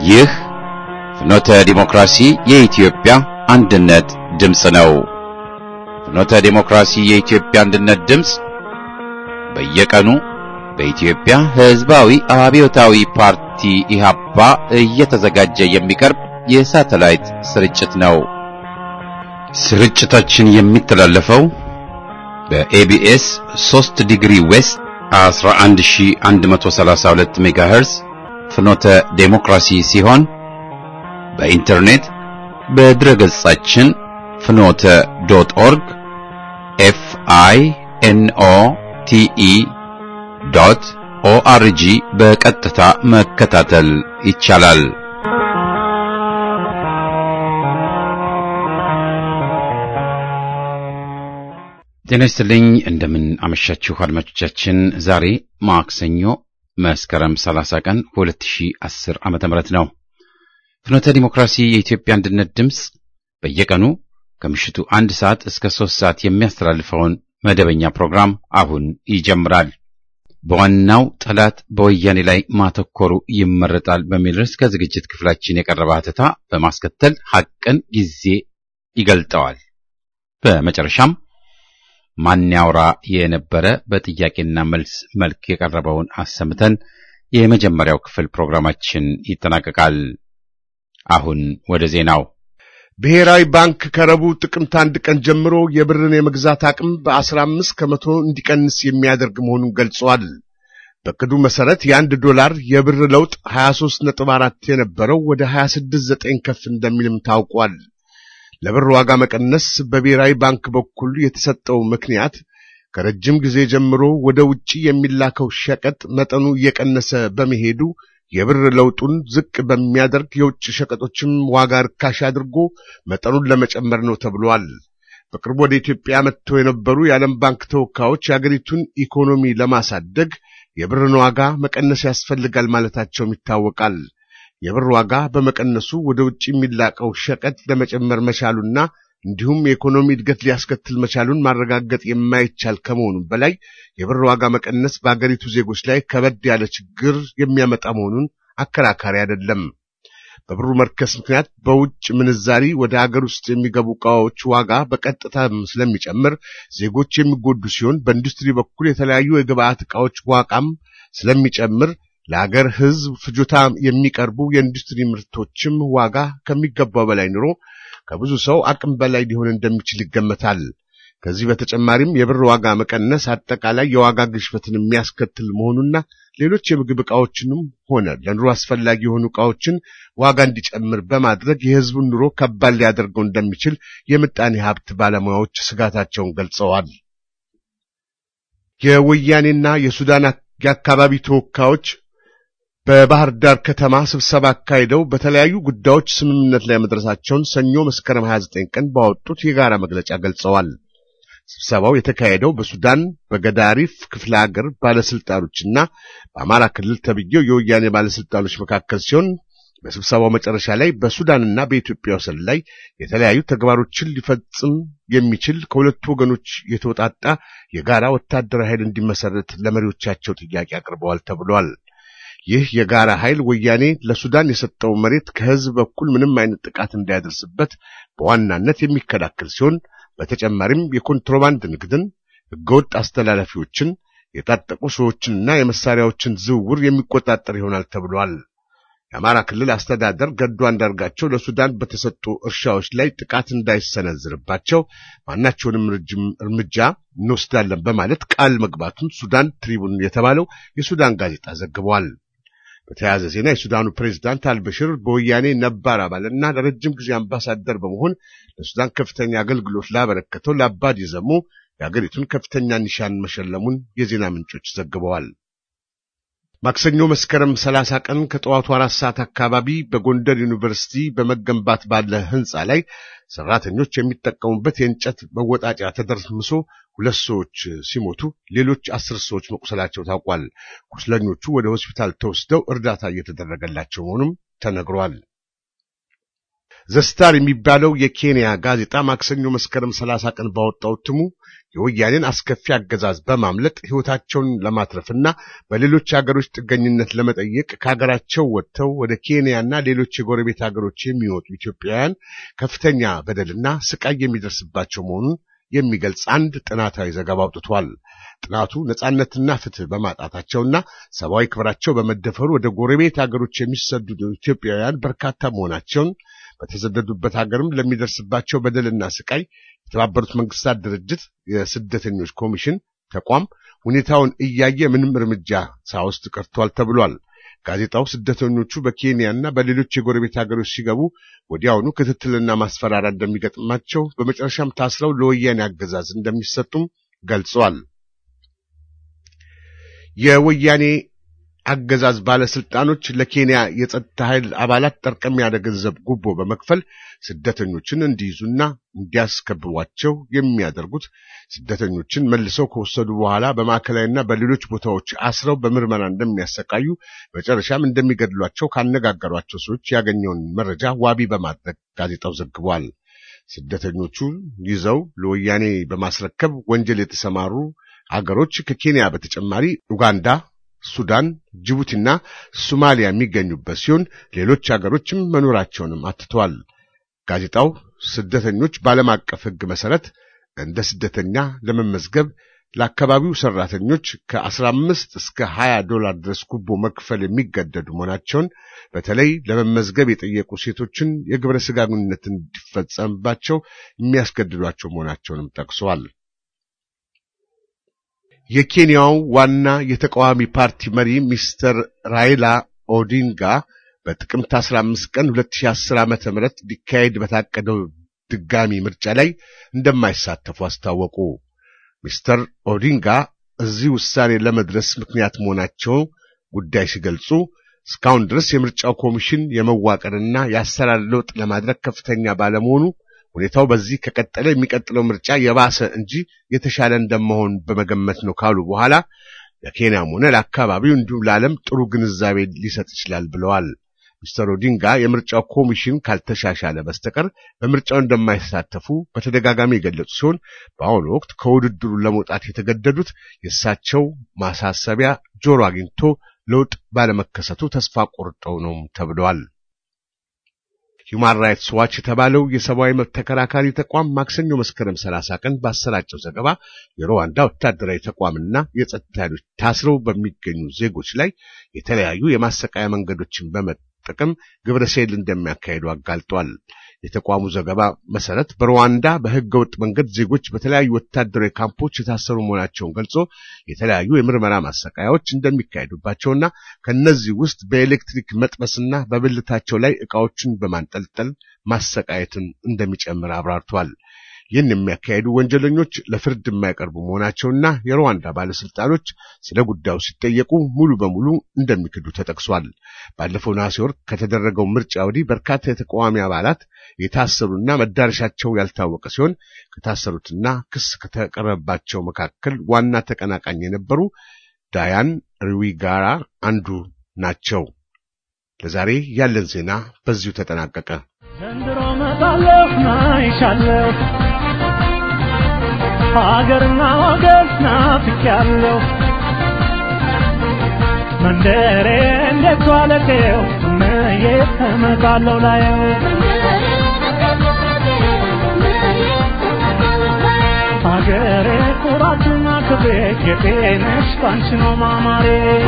ይህ ፍኖተ ዲሞክራሲ የኢትዮጵያ አንድነት ድምፅ ነው። ፍኖተ ዲሞክራሲ የኢትዮጵያ አንድነት ድምፅ በየቀኑ በኢትዮጵያ ሕዝባዊ አብዮታዊ ፓርቲ ኢህአፓ እየተዘጋጀ የሚቀርብ የሳተላይት ስርጭት ነው። ስርጭታችን የሚተላለፈው በኤቢኤስ 3 ዲግሪ ዌስት 11132 ሜጋሄርዝ ፍኖተ ዴሞክራሲ ሲሆን በኢንተርኔት በድረ ገጻችን ፍኖተ ዶት ኦርግ ኤፍ አይ ኤን ኦ ቲ ኢ ዶት ኦአርጂ በቀጥታ መከታተል ይቻላል። ጤና ይስጥልኝ። እንደምን አመሻችሁ አድማጮቻችን። ዛሬ ማክሰኞ መስከረም 30 ቀን 2010 ዓመተ ምህረት ነው። ፍኖተ ዲሞክራሲ የኢትዮጵያ አንድነት ድምፅ በየቀኑ ከምሽቱ አንድ ሰዓት እስከ ሶስት ሰዓት የሚያስተላልፈውን መደበኛ ፕሮግራም አሁን ይጀምራል። በዋናው ጠላት በወያኔ ላይ ማተኮሩ ይመረጣል በሚል ርዕስ ከዝግጅት ክፍላችን የቀረበ ሀተታ በማስከተል ሐቅን ጊዜ ይገልጠዋል። በመጨረሻም ማን ያውራ የነበረ በጥያቄና መልስ መልክ የቀረበውን አሰምተን የመጀመሪያው ክፍል ፕሮግራማችን ይጠናቀቃል። አሁን ወደ ዜናው። ብሔራዊ ባንክ ከረቡዕ ጥቅምት አንድ ቀን ጀምሮ የብርን የመግዛት አቅም በአስራ አምስት ከመቶ እንዲቀንስ የሚያደርግ መሆኑን ገልጿል። በቅዱ መሠረት የአንድ ዶላር የብር ለውጥ 23 ነጥብ አራት የነበረው ወደ 26 ዘጠኝ ከፍ እንደሚልም ታውቋል። ለብር ዋጋ መቀነስ በብሔራዊ ባንክ በኩል የተሰጠው ምክንያት ከረጅም ጊዜ ጀምሮ ወደ ውጪ የሚላከው ሸቀጥ መጠኑ እየቀነሰ በመሄዱ የብር ለውጡን ዝቅ በሚያደርግ የውጭ ሸቀጦችም ዋጋ ርካሽ አድርጎ መጠኑን ለመጨመር ነው ተብሏል። በቅርቡ ወደ ኢትዮጵያ መጥተው የነበሩ የዓለም ባንክ ተወካዮች የአገሪቱን ኢኮኖሚ ለማሳደግ የብርን ዋጋ መቀነስ ያስፈልጋል ማለታቸውም ይታወቃል። የብር ዋጋ በመቀነሱ ወደ ውጭ የሚላቀው ሸቀጥ ለመጨመር መቻሉና እንዲሁም የኢኮኖሚ እድገት ሊያስከትል መቻሉን ማረጋገጥ የማይቻል ከመሆኑም በላይ የብር ዋጋ መቀነስ በአገሪቱ ዜጎች ላይ ከበድ ያለ ችግር የሚያመጣ መሆኑን አከራካሪ አይደለም። በብሩ መርከስ ምክንያት በውጭ ምንዛሪ ወደ አገር ውስጥ የሚገቡ ዕቃዎች ዋጋ በቀጥታ ስለሚጨምር ዜጎች የሚጎዱ ሲሆን በኢንዱስትሪ በኩል የተለያዩ የግብአት ዕቃዎች ዋጋም ስለሚጨምር ለአገር ሕዝብ ፍጆታ የሚቀርቡ የኢንዱስትሪ ምርቶችም ዋጋ ከሚገባው በላይ ኑሮ ከብዙ ሰው አቅም በላይ ሊሆን እንደሚችል ይገመታል። ከዚህ በተጨማሪም የብር ዋጋ መቀነስ አጠቃላይ የዋጋ ግሽበትን የሚያስከትል መሆኑና ሌሎች የምግብ ዕቃዎችንም ሆነ ለኑሮ አስፈላጊ የሆኑ ዕቃዎችን ዋጋ እንዲጨምር በማድረግ የሕዝቡን ኑሮ ከባድ ሊያደርገው እንደሚችል የምጣኔ ሀብት ባለሙያዎች ስጋታቸውን ገልጸዋል። የወያኔና የሱዳን የአካባቢ ተወካዮች በባህር ዳር ከተማ ስብሰባ አካሂደው በተለያዩ ጉዳዮች ስምምነት ላይ መድረሳቸውን ሰኞ መስከረም 29 ቀን ባወጡት የጋራ መግለጫ ገልጸዋል። ስብሰባው የተካሄደው በሱዳን በገዳሪፍ ክፍለ ሀገር ባለስልጣኖችና በአማራ ክልል ተብዬው የወያኔ ባለስልጣኖች መካከል ሲሆን በስብሰባው መጨረሻ ላይ በሱዳንና በኢትዮጵያ ወሰን ላይ የተለያዩ ተግባሮችን ሊፈጽም የሚችል ከሁለቱ ወገኖች የተውጣጣ የጋራ ወታደራዊ ኃይል እንዲመሰረት ለመሪዎቻቸው ጥያቄ አቅርበዋል ተብሏል። ይህ የጋራ ኃይል ወያኔ ለሱዳን የሰጠው መሬት ከህዝብ በኩል ምንም አይነት ጥቃት እንዳያደርስበት በዋናነት የሚከላከል ሲሆን በተጨማሪም የኮንትሮባንድ ንግድን፣ ህገወጥ አስተላላፊዎችን፣ የታጠቁ ሰዎችንና የመሳሪያዎችን ዝውውር የሚቆጣጠር ይሆናል ተብሏል። የአማራ ክልል አስተዳደር ገዱ አንዳርጋቸው ለሱዳን በተሰጡ እርሻዎች ላይ ጥቃት እንዳይሰነዝርባቸው ማናቸውንም እርምጃ እንወስዳለን በማለት ቃል መግባቱን ሱዳን ትሪቡን የተባለው የሱዳን ጋዜጣ ዘግቧል። በተያያዘ ዜና የሱዳኑ ፕሬዝዳንት አልበሽር በወያኔ ነባር አባልና ለረጅም ጊዜ አምባሳደር በመሆን ለሱዳን ከፍተኛ አገልግሎት ላበረከተው ለአባዲ ዘሞ የአገሪቱን ከፍተኛ ኒሻን መሸለሙን የዜና ምንጮች ዘግበዋል። ማክሰኞ መስከረም 30 ቀን ከጠዋቱ አራት ሰዓት አካባቢ በጎንደር ዩኒቨርሲቲ በመገንባት ባለ ህንፃ ላይ ሰራተኞች የሚጠቀሙበት የእንጨት መወጣጫ ተደርምሶ ሁለት ሰዎች ሲሞቱ ሌሎች አስር ሰዎች መቁሰላቸው ታውቋል። ቁስለኞቹ ወደ ሆስፒታል ተወስደው እርዳታ እየተደረገላቸው መሆኑም ተነግሯል። ዘስታር የሚባለው የኬንያ ጋዜጣ ማክሰኞ መስከረም 30 ቀን ባወጣው እትሙ የወያኔን አስከፊ አገዛዝ በማምለጥ ሕይወታቸውን ለማትረፍና በሌሎች ሀገሮች ጥገኝነት ለመጠየቅ ከሀገራቸው ወጥተው ወደ ኬንያና ሌሎች የጎረቤት ሀገሮች የሚወጡ ኢትዮጵያውያን ከፍተኛ በደልና ስቃይ የሚደርስባቸው መሆኑን የሚገልጽ አንድ ጥናታዊ ዘገባ አውጥቷል። ጥናቱ ነጻነትና ፍትህ በማጣታቸውና ሰብአዊ ክብራቸው በመደፈሩ ወደ ጎረቤት ሀገሮች የሚሰደዱ ኢትዮጵያውያን በርካታ መሆናቸውን በተሰደዱበት ሀገርም ለሚደርስባቸው በደልና ስቃይ የተባበሩት መንግስታት ድርጅት የስደተኞች ኮሚሽን ተቋም ሁኔታውን እያየ ምንም እርምጃ ሳይወስድ ቀርቷል ተብሏል። ጋዜጣው ስደተኞቹ በኬንያና በሌሎች የጎረቤት ሀገሮች ሲገቡ ወዲያውኑ ክትትልና ማስፈራሪያ እንደሚገጥማቸው በመጨረሻም ታስረው ለወያኔ አገዛዝ እንደሚሰጡም ገልጿል። የወያኔ አገዛዝ ባለስልጣኖች ለኬንያ የጸጥታ ኃይል አባላት ጠርቀም ያለ ገንዘብ ጉቦ በመክፈል ስደተኞችን እንዲይዙና እንዲያስከብቧቸው የሚያደርጉት ስደተኞችን መልሰው ከወሰዱ በኋላ በማዕከላዊና በሌሎች ቦታዎች አስረው በምርመራ እንደሚያሰቃዩ መጨረሻም እንደሚገድሏቸው ካነጋገሯቸው ሰዎች ያገኘውን መረጃ ዋቢ በማድረግ ጋዜጣው ዘግቧል። ስደተኞቹ ይዘው ለወያኔ በማስረከብ ወንጀል የተሰማሩ አገሮች ከኬንያ በተጨማሪ ኡጋንዳ ሱዳን፣ ጅቡቲና ሶማሊያ የሚገኙበት ሲሆን ሌሎች አገሮችም መኖራቸውንም አትተዋል። ጋዜጣው ስደተኞች በዓለም አቀፍ ሕግ መሰረት እንደ ስደተኛ ለመመዝገብ ለአካባቢው ሰራተኞች ከ15 እስከ 20 ዶላር ድረስ ጉቦ መክፈል የሚገደዱ መሆናቸውን በተለይ ለመመዝገብ የጠየቁ ሴቶችን የግብረ ሥጋ ግንኙነት እንዲፈጸምባቸው የሚያስገድዷቸው መሆናቸውንም ጠቅሰዋል። የኬንያው ዋና የተቃዋሚ ፓርቲ መሪ ሚስተር ራይላ ኦዲንጋ በጥቅምት 15 ቀን 2010 ዓ.ም ሊካሄድ በታቀደው ድጋሚ ምርጫ ላይ እንደማይሳተፉ አስታወቁ። ሚስተር ኦዲንጋ እዚህ ውሳኔ ለመድረስ ምክንያት መሆናቸው ጉዳይ ሲገልጹ እስካሁን ድረስ የምርጫው ኮሚሽን የመዋቅርና የአሰራር ለውጥ ለማድረግ ከፍተኛ ባለመሆኑ ሁኔታው በዚህ ከቀጠለ የሚቀጥለው ምርጫ የባሰ እንጂ የተሻለ እንደመሆን በመገመት ነው ካሉ በኋላ ለኬንያም ሆነ ለአካባቢው እንዲሁም ለዓለም ጥሩ ግንዛቤ ሊሰጥ ይችላል ብለዋል። ሚስተር ኦዲንጋ የምርጫው ኮሚሽን ካልተሻሻለ በስተቀር በምርጫው እንደማይሳተፉ በተደጋጋሚ የገለጹ ሲሆን በአሁኑ ወቅት ከውድድሩ ለመውጣት የተገደዱት የእሳቸው ማሳሰቢያ ጆሮ አግኝቶ ለውጥ ባለመከሰቱ ተስፋ ቆርጠው ነው ተብለዋል። ሂውማን ራይትስ ዋች የተባለው የሰብአዊ መብት ተከራካሪ ተቋም ማክሰኞ መስከረም 30 ቀን ባሰራጨው ዘገባ የሩዋንዳ ወታደራዊ ተቋምና የጸጥታ ኃይሎች ታስረው በሚገኙ ዜጎች ላይ የተለያዩ የማሰቃያ መንገዶችን በመጠቀም ግብረ ሰይል እንደሚያካሂዱ አጋልጧል። የተቋሙ ዘገባ መሰረት በሩዋንዳ በሕገ ወጥ መንገድ ዜጎች በተለያዩ ወታደራዊ ካምፖች የታሰሩ መሆናቸውን ገልጾ የተለያዩ የምርመራ ማሰቃያዎች እንደሚካሄዱባቸውና ከነዚህ ውስጥ በኤሌክትሪክ መጥበስና በብልታቸው ላይ ዕቃዎችን በማንጠልጠል ማሰቃየትን እንደሚጨምር አብራርቷል። ይህን የሚያካሄዱ ወንጀለኞች ለፍርድ የማይቀርቡ መሆናቸውና የሩዋንዳ ባለስልጣኖች ስለ ጉዳዩ ሲጠየቁ ሙሉ በሙሉ እንደሚክዱ ተጠቅሷል። ባለፈው ነሐሴ ወር ከተደረገው ምርጫ ወዲህ በርካታ የተቃዋሚ አባላት የታሰሩና መዳረሻቸው ያልታወቀ ሲሆን ከታሰሩትና ክስ ከተቀረበባቸው መካከል ዋና ተቀናቃኝ የነበሩ ዳያን ሩዊጋራ አንዱ ናቸው። ለዛሬ ያለን ዜና በዚሁ ተጠናቀቀ። ዘንድሮ መጣለሁ ናይሻለሁ ሀገርና ወገን ናፍቄያለሁ መንደሬ እንዴት ዋለቴው እመዬ እመጣለሁ ላየው ሀገሬ ኩራትና ክብሬ ጌጤነሽ ባንቺ ነው ማማሬ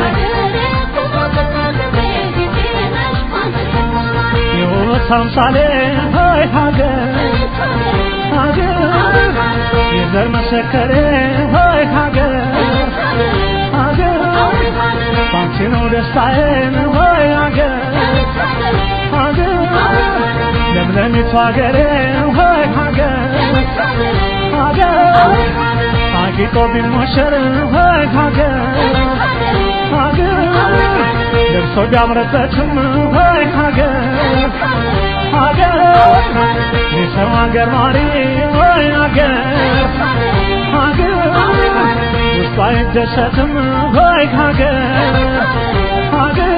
ሕይወት አምሳሌ ሆይ ሀገር ሀገር የዘር መሰከሬ ሆይ ሀገር ሀገር ባንቺ ነው ደስታዬን ሆይ ሀገር ሀገር ለምለሚቱ ሀገሬ ሆይ ሀገር ሀገር አጊጦ ቢሞሸር ሆይ ሀገር ሀገር ልብሶ ቢያምርበትም ሆይ ሀገር ሀገር የሰው ሀገር ማሪ ሆይ ሀገር ሀገር ውስጡ አይደሰትም ሆይ ሀገር ሀገር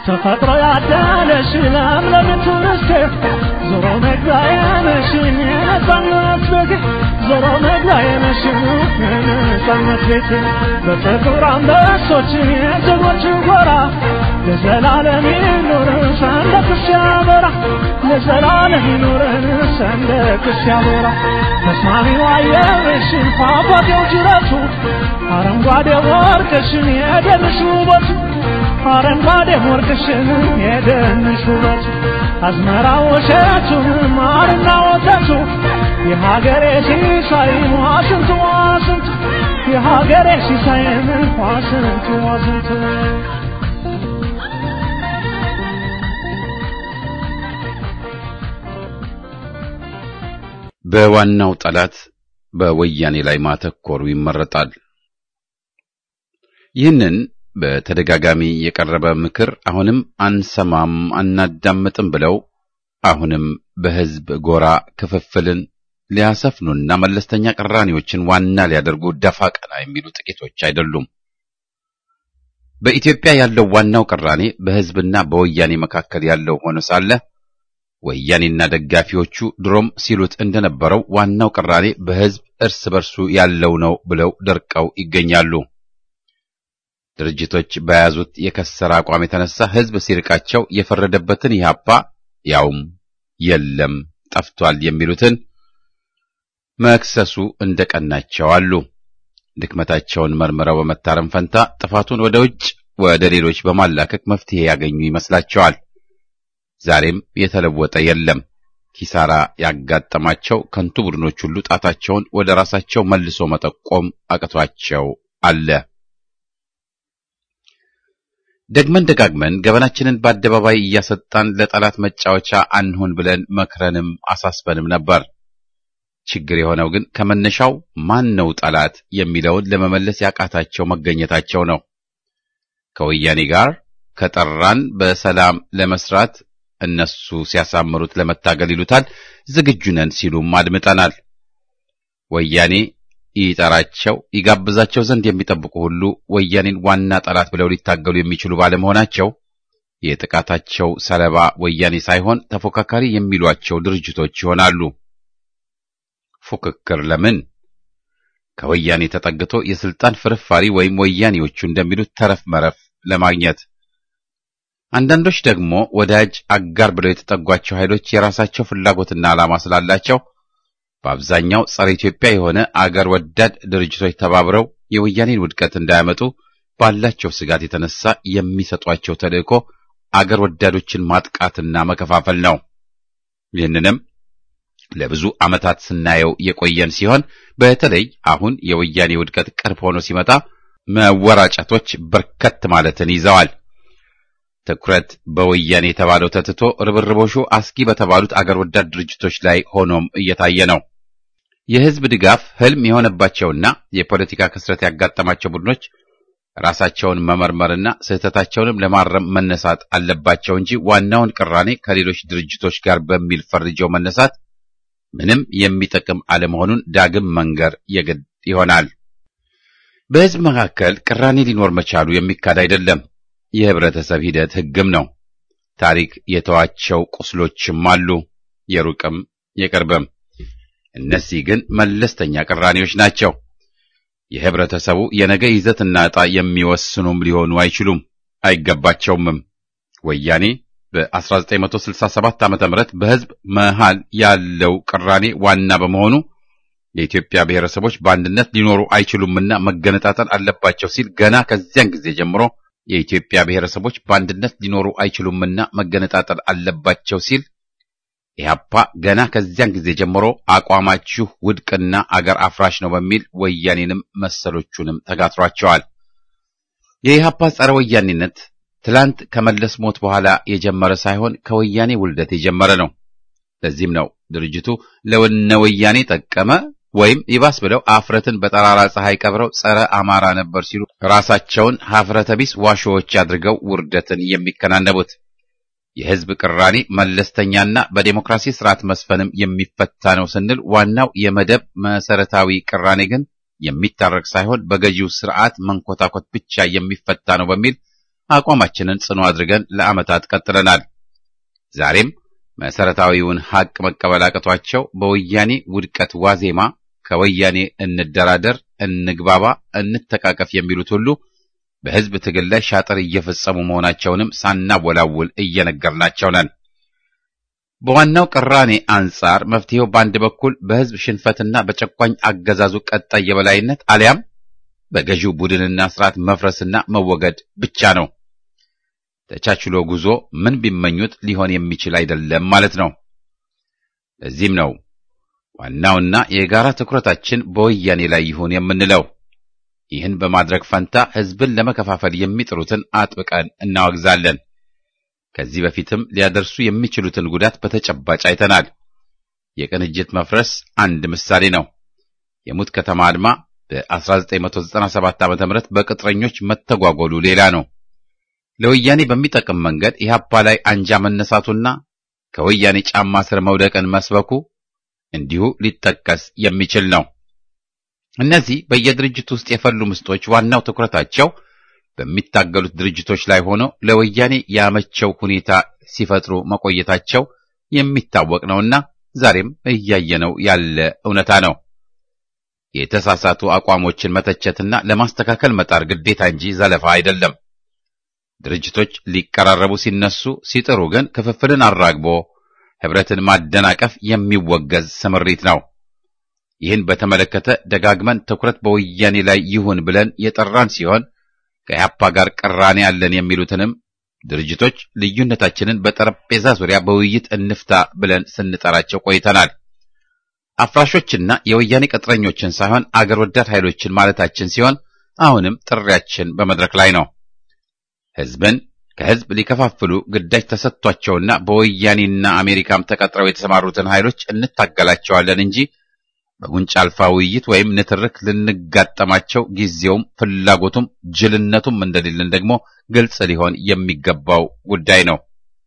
ተፈጥሮ ያዳለሽ ለምለምቱ ርስቴ ዞሮ መግቢያዬ ነሽ የነጻነት ቤቴ ዞሮ መግቢያዬ ነሽ የነጻነት ቤቴ በጥቁር አንበሶች የጀግኖች ጎራ ለዘላለም ይኑር ሰንደቅሽ ያበራ ለዘላለም ይኑር ሰንደቅሽ ያበራ ተስማሚው አየርሽ ፏፏቴው ጅረቱ አረንጓዴ ወርቅሽን የደንሽ ውበቱ አረንጓዴ ወርቅሽን የደንሽ ውበቱ አዝመራው እሸቱን ማርና ወተቱ የሀገሬ ሲሳይ ዋሽንቱ ዋሽንቱ የሀገሬ ሲሳይ ዋሽንቱ ዋሽንቱ በዋናው ጠላት በወያኔ ላይ ማተኮሩ ይመረጣል። ይህንን በተደጋጋሚ የቀረበ ምክር አሁንም አንሰማም አናዳምጥም ብለው አሁንም በሕዝብ ጎራ ክፍፍልን ሊያሰፍኑና መለስተኛ ቅራኔዎችን ዋና ሊያደርጉ ደፋ ቀና የሚሉ ጥቂቶች አይደሉም። በኢትዮጵያ ያለው ዋናው ቅራኔ በሕዝብና በወያኔ መካከል ያለው ሆኖ ሳለ ወያኔና ደጋፊዎቹ ድሮም ሲሉት እንደነበረው ዋናው ቅራኔ በሕዝብ እርስ በርሱ ያለው ነው ብለው ደርቀው ይገኛሉ። ድርጅቶች በያዙት የከሰረ አቋም የተነሳ ሕዝብ ሲርቃቸው የፈረደበትን ኢህአፓ ያውም የለም ጠፍቷል የሚሉትን መክሰሱ እንደቀናቸው አሉ። ድክመታቸውን መርምረው በመታረም ፈንታ ጥፋቱን ወደ ውጭ ወደ ሌሎች በማላከክ መፍትሄ ያገኙ ይመስላቸዋል። ዛሬም የተለወጠ የለም። ኪሳራ ያጋጠማቸው ከንቱ ቡድኖች ሁሉ ጣታቸውን ወደ ራሳቸው መልሶ መጠቆም አቅቷቸው አለ። ደግመን ደጋግመን ገበናችንን በአደባባይ እያሰጣን ለጠላት መጫወቻ አንሁን ብለን መክረንም አሳስበንም ነበር። ችግር የሆነው ግን ከመነሻው ማን ነው ጠላት የሚለውን ለመመለስ ያቃታቸው መገኘታቸው ነው። ከወያኔ ጋር ከጠራን በሰላም ለመስራት እነሱ ሲያሳምሩት ለመታገል ይሉታል፣ ዝግጁ ነን ሲሉም አድምጠናል። ወያኔ ይጠራቸው ይጋብዛቸው ዘንድ የሚጠብቁ ሁሉ ወያኔን ዋና ጠላት ብለው ሊታገሉ የሚችሉ ባለመሆናቸው የጥቃታቸው ሰለባ ወያኔ ሳይሆን ተፎካካሪ የሚሏቸው ድርጅቶች ይሆናሉ። ፉክክር ለምን? ከወያኔ ተጠግቶ የስልጣን ፍርፋሪ ወይም ወያኔዎቹ እንደሚሉት ተረፍ መረፍ ለማግኘት አንዳንዶች ደግሞ ወዳጅ አጋር ብለው የተጠጓቸው ኃይሎች የራሳቸው ፍላጎትና ዓላማ ስላላቸው በአብዛኛው ጸረ ኢትዮጵያ የሆነ አገር ወዳድ ድርጅቶች ተባብረው የወያኔን ውድቀት እንዳያመጡ ባላቸው ስጋት የተነሳ የሚሰጧቸው ተልእኮ አገር ወዳዶችን ማጥቃትና መከፋፈል ነው። ይህንንም ለብዙ ዓመታት ስናየው የቆየን ሲሆን በተለይ አሁን የወያኔ ውድቀት ቅርብ ሆኖ ሲመጣ መወራጨቶች በርከት ማለትን ይዘዋል። ትኩረት በወያኔ የተባለው ተትቶ ርብርቦሹ አስጊ በተባሉት አገር ወዳድ ድርጅቶች ላይ ሆኖም እየታየ ነው። የሕዝብ ድጋፍ ህልም የሆነባቸውና የፖለቲካ ክስረት ያጋጠማቸው ቡድኖች ራሳቸውን መመርመርና ስህተታቸውንም ለማረም መነሳት አለባቸው እንጂ ዋናውን ቅራኔ ከሌሎች ድርጅቶች ጋር በሚል ፈርጀው መነሳት ምንም የሚጠቅም አለመሆኑን ዳግም መንገር የግድ ይሆናል። በሕዝብ መካከል ቅራኔ ሊኖር መቻሉ የሚካድ አይደለም። የህብረተሰብ ሂደት ህግም ነው። ታሪክ የተዋቸው ቁስሎችም አሉ፣ የሩቅም የቅርብም። እነዚህ ግን መለስተኛ ቅራኔዎች ናቸው። የህብረተሰቡ የነገ ይዘትና ዕጣ የሚወስኑም ሊሆኑ አይችሉም፣ አይገባቸውምም። ወያኔ በ1967 ዓ.ም በህዝብ መሃል ያለው ቅራኔ ዋና በመሆኑ የኢትዮጵያ ብሔረሰቦች በአንድነት ሊኖሩ አይችሉምና መገነጣጠል አለባቸው ሲል ገና ከዚያን ጊዜ ጀምሮ የኢትዮጵያ ብሔረሰቦች በአንድነት ሊኖሩ አይችሉምና መገነጣጠል አለባቸው ሲል ኢህአፓ ገና ከዚያን ጊዜ ጀምሮ አቋማችሁ ውድቅና አገር አፍራሽ ነው በሚል ወያኔንም መሰሎቹንም ተጋትሯቸዋል። የኢህአፓ ጸረ ወያኔነት ትላንት ከመለስ ሞት በኋላ የጀመረ ሳይሆን ከወያኔ ውልደት የጀመረ ነው። ለዚህም ነው ድርጅቱ ለወነ ወያኔ ጠቀመ ወይም ይባስ ብለው አፍረትን በጠራራ ፀሐይ ቀብረው ጸረ አማራ ነበር ሲሉ ራሳቸውን ሀፍረተ ቢስ ዋሾዎች አድርገው ውርደትን የሚከናነቡት። የህዝብ ቅራኔ መለስተኛና በዴሞክራሲ ስርዓት መስፈንም የሚፈታ ነው ስንል ዋናው የመደብ መሰረታዊ ቅራኔ ግን የሚታረቅ ሳይሆን በገዢው ስርዓት መንኮታኮት ብቻ የሚፈታ ነው በሚል አቋማችንን ጽኑ አድርገን ለዓመታት ቀጥለናል። ዛሬም መሰረታዊውን ሐቅ መቀበል አቅቷቸው በወያኔ ውድቀት ዋዜማ ከወያኔ እንደራደር፣ እንግባባ፣ እንተቃቀፍ የሚሉት ሁሉ በሕዝብ ትግል ላይ ሻጥር እየፈጸሙ መሆናቸውንም ሳናወላውል እየነገርናቸው ነን። በዋናው ቅራኔ አንጻር መፍትሄው በአንድ በኩል በሕዝብ ሽንፈትና በጨቋኝ አገዛዙ ቀጣይ የበላይነት አሊያም በገዢው ቡድንና ስርዓት መፍረስና መወገድ ብቻ ነው። ተቻችሎ ጉዞ ምን ቢመኙት ሊሆን የሚችል አይደለም ማለት ነው። ለዚህም ነው ዋናውና የጋራ ትኩረታችን በወያኔ ላይ ይሁን የምንለው። ይህን በማድረግ ፈንታ ሕዝብን ለመከፋፈል የሚጥሩትን አጥብቀን እናወግዛለን። ከዚህ በፊትም ሊያደርሱ የሚችሉትን ጉዳት በተጨባጭ አይተናል። የቅንጅት መፍረስ አንድ ምሳሌ ነው። የሙት ከተማ አድማ በ1997 ዓ.ም በቅጥረኞች መተጓጎሉ ሌላ ነው። ለወያኔ በሚጠቅም መንገድ ኢህአፓ ላይ አንጃ መነሳቱና ከወያኔ ጫማ ስር መውደቅን መስበኩ እንዲሁ ሊጠቀስ የሚችል ነው። እነዚህ በየድርጅቱ ውስጥ የፈሉ ምስጦች ዋናው ትኩረታቸው በሚታገሉት ድርጅቶች ላይ ሆኖ ለወያኔ ያመቸው ሁኔታ ሲፈጥሩ መቆየታቸው የሚታወቅ ነውና ዛሬም እያየነው ያለ እውነታ ነው። የተሳሳቱ አቋሞችን መተቸትና ለማስተካከል መጣር ግዴታ እንጂ ዘለፋ አይደለም። ድርጅቶች ሊቀራረቡ ሲነሱ ሲጥሩ ግን ክፍፍልን አራግቦ ህብረትን ማደናቀፍ የሚወገዝ ስምሪት ነው። ይህን በተመለከተ ደጋግመን ትኩረት በወያኔ ላይ ይሁን ብለን የጠራን ሲሆን ከኢህአፓ ጋር ቅራኔ ያለን የሚሉትንም ድርጅቶች ልዩነታችንን በጠረጴዛ ዙሪያ በውይይት እንፍታ ብለን ስንጠራቸው ቆይተናል። አፍራሾችና የወያኔ ቅጥረኞችን ሳይሆን አገር ወዳድ ኃይሎችን ማለታችን ሲሆን አሁንም ጥሪያችን በመድረክ ላይ ነው። ህዝብን ከህዝብ ሊከፋፍሉ ግዳጅ ተሰጥቷቸውና በወያኔና አሜሪካም ተቀጥረው የተሰማሩትን ኃይሎች እንታገላቸዋለን እንጂ በጉንጭ አልፋ ውይይት ወይም ንትርክ ልንጋጠማቸው ጊዜውም ፍላጎቱም ጅልነቱም እንደሌለን ደግሞ ግልጽ ሊሆን የሚገባው ጉዳይ ነው።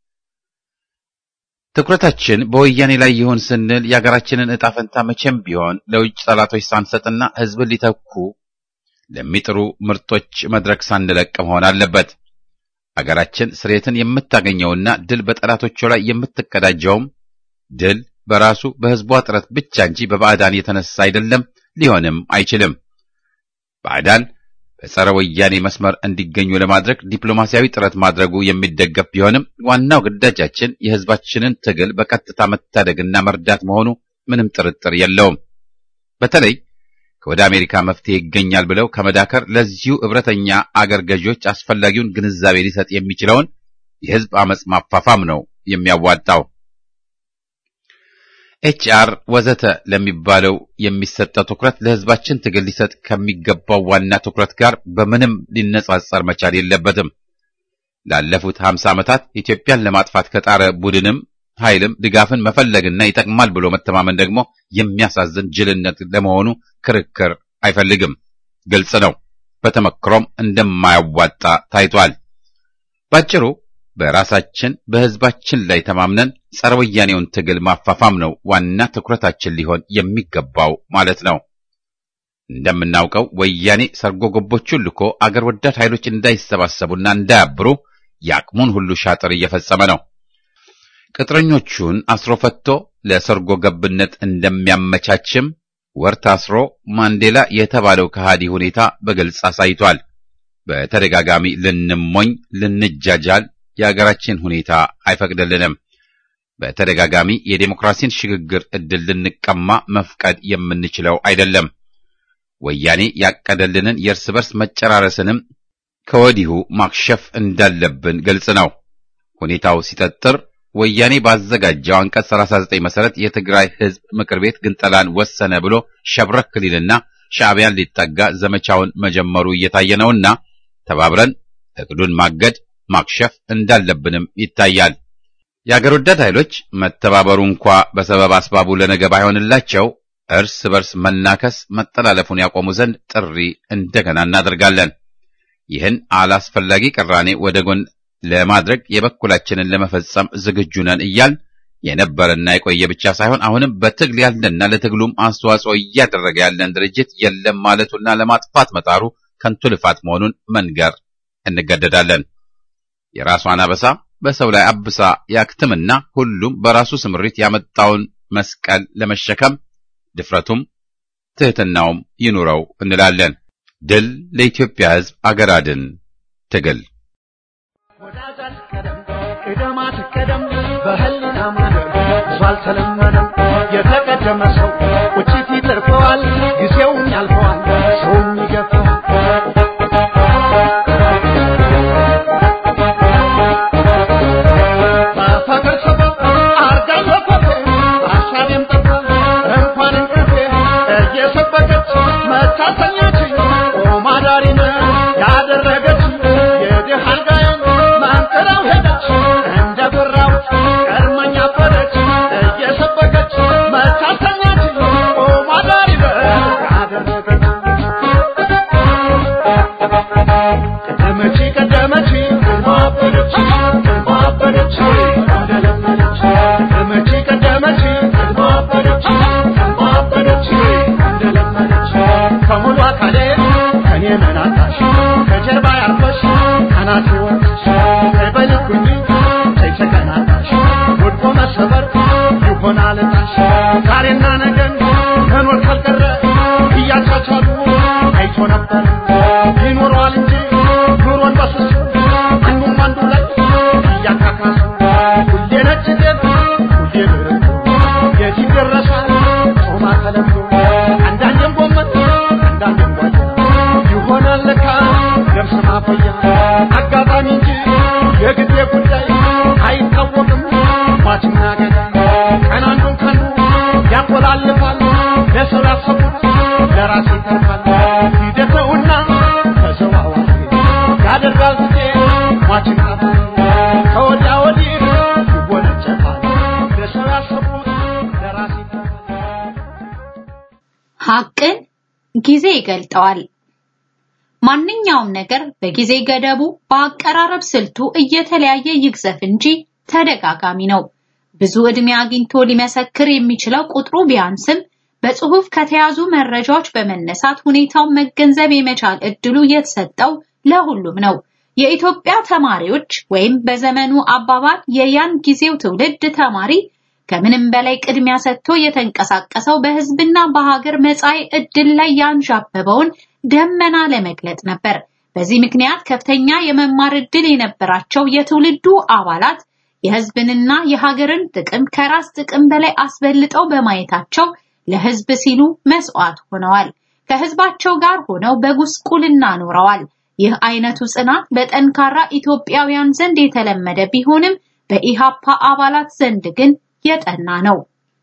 ትኩረታችን በወያኔ ላይ ይሁን ስንል የሀገራችንን ዕጣ ፈንታ መቼም ቢሆን ለውጭ ጠላቶች ሳንሰጥና ህዝብን ሊተኩ ለሚጥሩ ምርጦች መድረክ ሳንለቅ መሆን አለበት። አገራችን ስሬትን የምታገኘውና ድል በጠላቶቿ ላይ የምትቀዳጀውም ድል በራሱ በህዝቧ ጥረት ብቻ እንጂ በባዕዳን የተነሳ አይደለም፣ ሊሆንም አይችልም። ባዕዳን በጸረ ወያኔ መስመር እንዲገኙ ለማድረግ ዲፕሎማሲያዊ ጥረት ማድረጉ የሚደገፍ ቢሆንም ዋናው ግዳጃችን የህዝባችንን ትግል በቀጥታ መታደግና መርዳት መሆኑ ምንም ጥርጥር የለውም። በተለይ ከወደ አሜሪካ መፍትሄ ይገኛል ብለው ከመዳከር ለዚሁ እብረተኛ አገር ገዢዎች አስፈላጊውን ግንዛቤ ሊሰጥ የሚችለውን የህዝብ አመጽ ማፋፋም ነው የሚያዋጣው። ኤችአር ወዘተ ለሚባለው የሚሰጠው ትኩረት ለህዝባችን ትግል ሊሰጥ ከሚገባው ዋና ትኩረት ጋር በምንም ሊነጻጸር መቻል የለበትም። ላለፉት ሀምሳ ዓመታት ኢትዮጵያን ለማጥፋት ከጣረ ቡድንም ኃይልም ድጋፍን መፈለግና ይጠቅማል ብሎ መተማመን ደግሞ የሚያሳዝን ጅልነት ለመሆኑ ክርክር አይፈልግም። ግልጽ ነው። በተመክሮም እንደማያዋጣ ታይቷል። ባጭሩ በራሳችን በህዝባችን ላይ ተማምነን ጸረ ወያኔውን ትግል ማፋፋም ነው ዋና ትኩረታችን ሊሆን የሚገባው ማለት ነው። እንደምናውቀው ወያኔ ሰርጎ ገቦቹን ልኮ አገር ወዳድ ኃይሎች እንዳይሰባሰቡና እንዳያብሩ የአቅሙን ሁሉ ሻጥር እየፈጸመ ነው። ቅጥረኞቹን አስሮ ፈቶ ለሰርጎ ገብነት እንደሚያመቻችም ወር ታስሮ ማንዴላ የተባለው ከሃዲ ሁኔታ በግልጽ አሳይቷል። በተደጋጋሚ ልንሞኝ ልንጃጃል የአገራችን ሁኔታ አይፈቅድልንም። በተደጋጋሚ የዴሞክራሲን ሽግግር ዕድል ልንቀማ መፍቀድ የምንችለው አይደለም። ወያኔ ያቀደልንን የእርስ በርስ መጨራረስንም ከወዲሁ ማክሸፍ እንዳለብን ግልጽ ነው። ሁኔታው ሲጠጥር ወያኔ ባዘጋጀው አንቀጽ 39 መሰረት የትግራይ ሕዝብ ምክር ቤት ግንጠላን ወሰነ ብሎ ሸብረክ ሊልና ሻዕቢያን ሊጠጋ ዘመቻውን መጀመሩ እየታየ ነውና ተባብረን እቅዱን ማገድ ማክሸፍ እንዳለብንም ይታያል። የአገር ወዳድ ኃይሎች መተባበሩ እንኳ በሰበብ አስባቡ ለነገ ባይሆንላቸው እርስ በርስ መናከስ መጠላለፉን ያቆሙ ዘንድ ጥሪ እንደገና እናደርጋለን። ይህን አላስፈላጊ ቅራኔ ወደ ጎን ለማድረግ የበኩላችንን ለመፈጸም ዝግጁ ነን እያል የነበረና የቆየ ብቻ ሳይሆን አሁንም በትግል ያለና ለትግሉም አስተዋጽኦ እያደረገ ያለን ድርጅት የለም ማለቱና ለማጥፋት መጣሩ ከንቱ ልፋት መሆኑን መንገር እንገደዳለን። የራሷን አበሳ በሰው ላይ አብሳ ያክትምና ሁሉም በራሱ ስምሪት ያመጣውን መስቀል ለመሸከም ድፍረቱም ትሕትናውም ይኑረው እንላለን። ድል ለኢትዮጵያ ሕዝብ አገር አድን ትግል ወዳጃች ቀደም ቅደማት ቀደም በህሊና ማደር ብዙ አልተለመደም። የተቀደመ ሰው ቁጭት ይተርፈዋል፣ ጊዜውም ያልፈዋል፣ ሰውም ይገፋዋል። በፍቅር ሰበብ አርጋኝ ወፈፌ በሀሳቤም ጠፋ እንኳን እንቅልፌ እየሰበከች መታተኛችኝ ቆማ ዳሪነ ያደረገች የድሃ አልጋዬን መንጥራው ሄደች እንደ ጉራውት ቀድመኛ አበደች እየሰበከች መታተኛችኝ ቆማ ዳሪነ ያደረገች ቀደመች ቀደመች ማበደች ማበደች እንደለመደች ቀደመች ቀደመች ማበደች ማበደች እንደለመደች ከሙሉ አካሌ ከኔ መናታሽ ከጀርባ ያርፈሽ ከናቴ ወጥሽ በልኩኝ ተይተቀናታሽ ወድቆ መሰበር ይሆናል እጣሽ ዛሬና ነገን መኖር ካልቀረ እያቻቻሉ አይቶ ነበር ይኖረዋል እንጂ ኑሮን በስሱ አንዱም አንዱ ላይ እያካካሱ ሁሌ ነጭ ጤፍ ሁሌ ድርቅ የት ይደረሳል ጾማ ተለምዶ አንዳንዴም ጎመን አንዳንዴም ጓያ ይሆናል ለካ ገብስ ማፈያ አጋጣሚ እንጂ የጊዜ ጉዳይ አይታወቅም ሟችና ገዳይ ቀን አንዱን ካንዱ ያቆላልፋል ለሰው ያሰቡት ለራሴ ይተርፋል ሂደት ነውና ተዘዋዋሪ ያደርጋል ጊዜ ሟችን ቀባሪ ከወዲያ ወዲህ ይወነጨፋል ለሰው ያሰቡት ለራሴ ይተርፋል ሐቅን ጊዜ ይገልጠዋል። ማንኛውም ነገር በጊዜ ገደቡ በአቀራረብ ስልቱ እየተለያየ ይግዘፍ እንጂ ተደጋጋሚ ነው። ብዙ ዕድሜ አግኝቶ ሊመሰክር የሚችለው ቁጥሩ ቢያንስም በጽሁፍ ከተያዙ መረጃዎች በመነሳት ሁኔታውን መገንዘብ የመቻል እድሉ የተሰጠው ለሁሉም ነው። የኢትዮጵያ ተማሪዎች ወይም በዘመኑ አባባል የያን ጊዜው ትውልድ ተማሪ ከምንም በላይ ቅድሚያ ሰጥቶ የተንቀሳቀሰው በህዝብና በሀገር መጻኢ ዕድል ላይ ያንዣበበውን ደመና ለመግለጥ ነበር። በዚህ ምክንያት ከፍተኛ የመማር ዕድል የነበራቸው የትውልዱ አባላት የህዝብንና የሀገርን ጥቅም ከራስ ጥቅም በላይ አስበልጠው በማየታቸው ለህዝብ ሲሉ መስዋዕት ሆነዋል። ከህዝባቸው ጋር ሆነው በጉስቁልና ኖረዋል። ይህ አይነቱ ጽናት በጠንካራ ኢትዮጵያውያን ዘንድ የተለመደ ቢሆንም በኢሃፓ አባላት ዘንድ ግን የጠና ነው።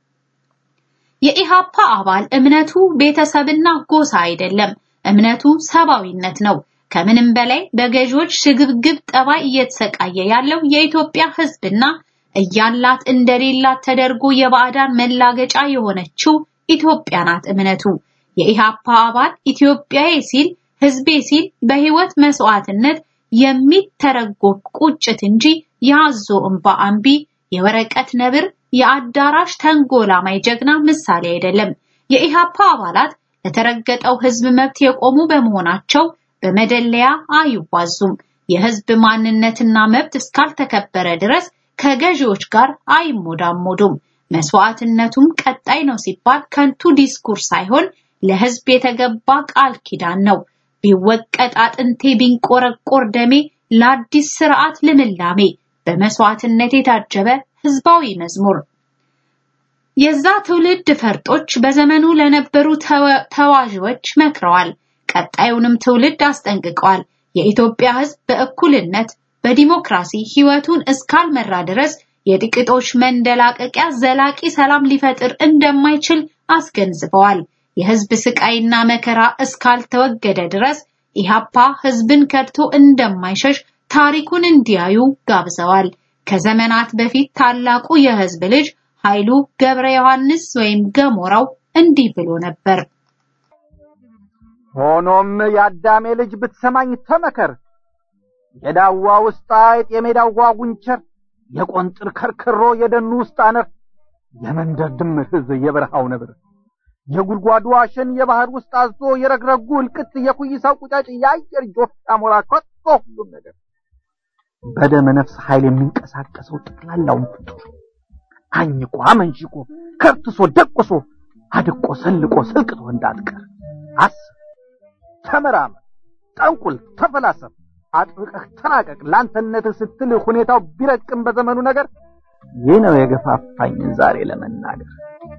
የኢሃፓ አባል እምነቱ ቤተሰብና ጎሳ አይደለም። እምነቱ ሰብአዊነት ነው። ከምንም በላይ በገዢዎች ሽግብግብ ጠባይ እየተሰቃየ ያለው የኢትዮጵያ ህዝብና እያላት እንደሌላት ተደርጎ የባዕዳን መላገጫ የሆነችው ኢትዮጵያ ናት እምነቱ። የኢሃፓ አባል ኢትዮጵያዬ ሲል ህዝቤ ሲል በህይወት መስዋዕትነት የሚተረጎም ቁጭት እንጂ የአዞ እንባ አንቢ የወረቀት ነብር የአዳራሽ ተንጎላማይ ጀግና ምሳሌ አይደለም። የኢሃፓ አባላት ለተረገጠው ህዝብ መብት የቆሙ በመሆናቸው በመደለያ አይዋዙም። የህዝብ ማንነትና መብት እስካልተከበረ ድረስ ከገዢዎች ጋር አይሞዳሞዱም። መስዋዕትነቱም ቀጣይ ነው ሲባል ከንቱ ዲስኩር ሳይሆን ለህዝብ የተገባ ቃል ኪዳን ነው። ቢወቀጥ አጥንቴ ቢንቆረቆር ደሜ ለአዲስ ስርዓት ልምላሜ በመስዋዕትነት የታጀበ ህዝባዊ መዝሙር የዛ ትውልድ ፈርጦች በዘመኑ ለነበሩ ተዋዥዎች መክረዋል። ቀጣዩንም ትውልድ አስጠንቅቀዋል። የኢትዮጵያ ህዝብ በእኩልነት በዲሞክራሲ ህይወቱን እስካልመራ ድረስ የጥቂቶች መንደላቀቂያ ዘላቂ ሰላም ሊፈጥር እንደማይችል አስገንዝበዋል። የህዝብ ስቃይና መከራ እስካልተወገደ ድረስ ኢሃፓ ህዝብን ከድቶ እንደማይሸሽ ታሪኩን እንዲያዩ ጋብዘዋል። ከዘመናት በፊት ታላቁ የህዝብ ልጅ ኃይሉ ገብረ ዮሐንስ ወይም ገሞራው እንዲህ ብሎ ነበር። ሆኖም የአዳሜ ልጅ ብትሰማኝ ተመከር፣ የዳዋ ውስጥ አይጥ፣ የሜዳው ጓጉንቸር፣ የቆንጥር ከርክሮ፣ የደኑ ውስጥ አነር፣ የመንደር ድምር ህዝብ፣ የበረሃው ነብር፣ የጉድጓዱ አሸን፣ የባህር ውስጥ አዞ፣ የረግረጉ እልቅት፣ የኩይሳው ቁጫጭ፣ የአየር ጆፍ አሞራ፣ ከቶ ሁሉም ነገር በደመ ነፍስ ኃይል የሚንቀሳቀሰው ጠቅላላውን ፍጡር አኝቆ አመንሽቆ ከርትሶ ደቁሶ አድቆ ሰልቆ ሰልቅቶ እንዳትቀር አስብ፣ ተመራመር፣ ጠንቁል፣ ተፈላሰፍ፣ አጥብቀህ ተራቀቅ። ለአንተነትህ ስትል ሁኔታው ቢረቅም በዘመኑ ነገር ይህ ነው የገፋፋኝ ዛሬ ለመናገር።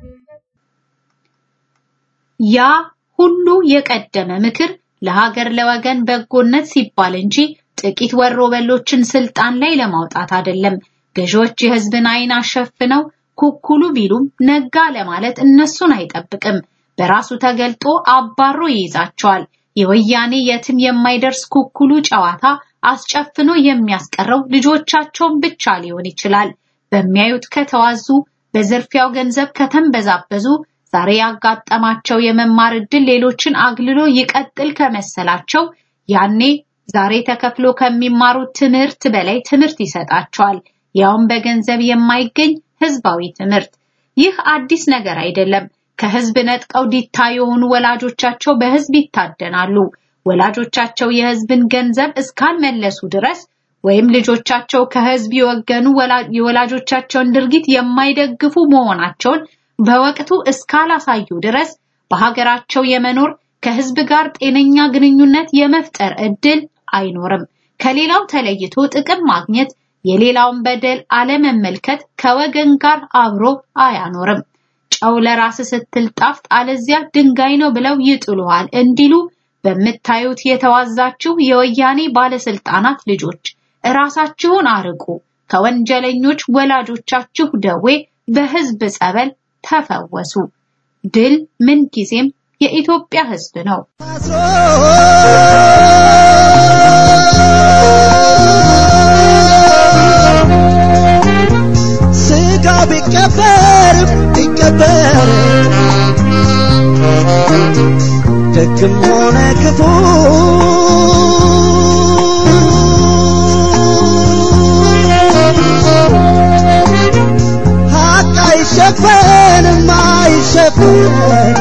ያ ሁሉ የቀደመ ምክር ለሀገር ለወገን በጎነት ሲባል እንጂ ጥቂት ወሮ በሎችን ስልጣን ላይ ለማውጣት አይደለም። ገዢዎች የህዝብን አይን አሸፍነው ኩኩሉ ቢሉም ነጋ ለማለት እነሱን አይጠብቅም። በራሱ ተገልጦ አባሮ ይይዛቸዋል። የወያኔ የትም የማይደርስ ኩኩሉ ጨዋታ አስጨፍኖ የሚያስቀረው ልጆቻቸውን ብቻ ሊሆን ይችላል። በሚያዩት ከተዋዙ፣ በዝርፊያው ገንዘብ ከተንበዛበዙ ዛሬ ያጋጠማቸው የመማር ዕድል ሌሎችን አግልሎ ይቀጥል ከመሰላቸው ያኔ ዛሬ ተከፍሎ ከሚማሩት ትምህርት በላይ ትምህርት ይሰጣቸዋል። ያውም በገንዘብ የማይገኝ ህዝባዊ ትምህርት። ይህ አዲስ ነገር አይደለም። ከህዝብ ነጥቀው ዲታ የሆኑ ወላጆቻቸው በህዝብ ይታደናሉ። ወላጆቻቸው የህዝብን ገንዘብ እስካልመለሱ ድረስ ወይም ልጆቻቸው ከህዝብ የወገኑ የወላጆቻቸውን ድርጊት የማይደግፉ መሆናቸውን በወቅቱ እስካላሳዩ ድረስ በሀገራቸው የመኖር ከህዝብ ጋር ጤነኛ ግንኙነት የመፍጠር እድል አይኖርም። ከሌላው ተለይቶ ጥቅም ማግኘት፣ የሌላውን በደል አለመመልከት ከወገን ጋር አብሮ አያኖርም። ጨው ለራስ ስትል ጣፍጥ፣ አለዚያ ድንጋይ ነው ብለው ይጥሉሃል እንዲሉ በምታዩት የተዋዛችሁ የወያኔ ባለስልጣናት ልጆች እራሳችሁን አርቁ። ከወንጀለኞች ወላጆቻችሁ ደዌ በህዝብ ጸበል ተፈወሱ። ድል ምንጊዜም የኢትዮጵያ ህዝብ ነው። ስጋው ቢቀበር ቢቀበር ደግም ሆነ ክፉ ሀቅ አይሸፈንም አይሸፈን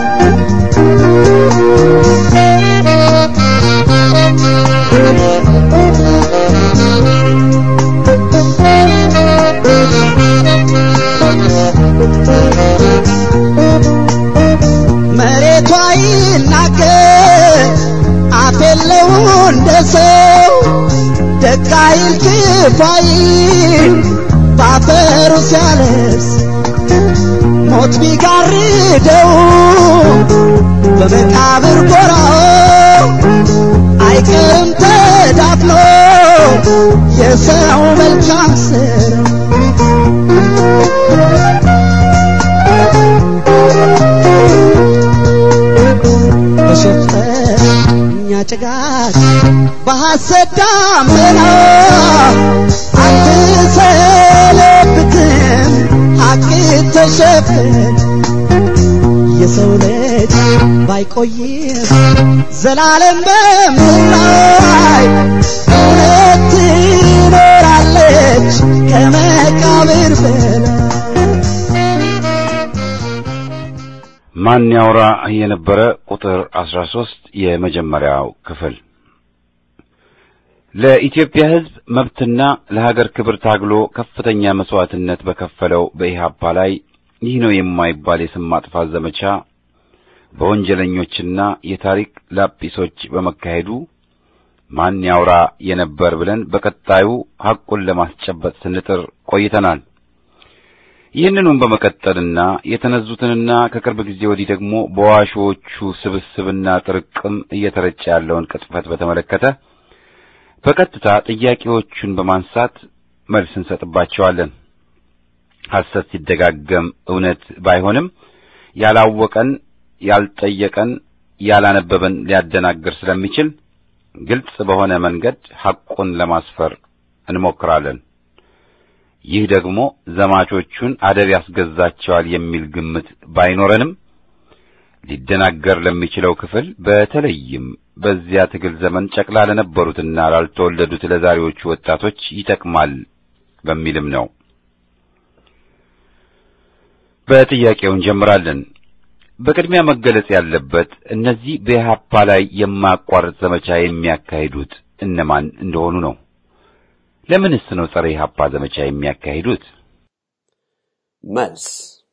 መሬቷ ይናገር አፍ የለው እንደ ሰው ደግ አይል ክፉ አይል ባፈሩ ሲያለብስ ሞት ቢጋርደው በመቃብር ጎራው አይቀርም ተዳፍኖ የሰው መልካም ስራ በሸፈኛ ጭጋግ በሐሰት ዳመና አትሰለብትም ሐቅ ተሸፍን የሰው ልጅ ባይቆይም ዘላለም በምድር ላይ እውነት ትኖራለች ከመቃብር በላይ ማን ያውራ የነበረ ቁጥር 13 የመጀመሪያው ክፍል ለኢትዮጵያ ሕዝብ መብትና ለሀገር ክብር ታግሎ ከፍተኛ መስዋዕትነት በከፈለው በኢህአፓ ላይ ይህ ነው የማይባል የስም ማጥፋት ዘመቻ በወንጀለኞችና የታሪክ ላጲሶች በመካሄዱ ማን ያውራ የነበር ብለን በቀጣዩ ሐቁን ለማስጨበጥ ስንጥር ቆይተናል። ይህንኑም በመቀጠልና የተነዙትንና ከቅርብ ጊዜ ወዲህ ደግሞ በዋሾቹ ስብስብና ጥርቅም እየተረጨ ያለውን ቅጥፈት በተመለከተ በቀጥታ ጥያቄዎቹን በማንሳት መልስ እንሰጥባቸዋለን። ሐሰት ሲደጋገም እውነት ባይሆንም ያላወቀን፣ ያልጠየቀን፣ ያላነበበን ሊያደናግር ስለሚችል ግልጽ በሆነ መንገድ ሐቁን ለማስፈር እንሞክራለን። ይህ ደግሞ ዘማቾቹን አደብ ያስገዛቸዋል የሚል ግምት ባይኖረንም ሊደናገር ለሚችለው ክፍል በተለይም በዚያ ትግል ዘመን ጨቅላ ለነበሩትና ላልተወለዱት ለዛሬዎቹ ወጣቶች ይጠቅማል በሚልም ነው። በጥያቄው እንጀምራለን። በቅድሚያ መገለጽ ያለበት እነዚህ በኢህአፓ ላይ የማያቋርጥ ዘመቻ የሚያካሂዱት እነማን እንደሆኑ ነው። ለምንስ ነው ጸረ ኢህአፓ ዘመቻ የሚያካሂዱት? መልስ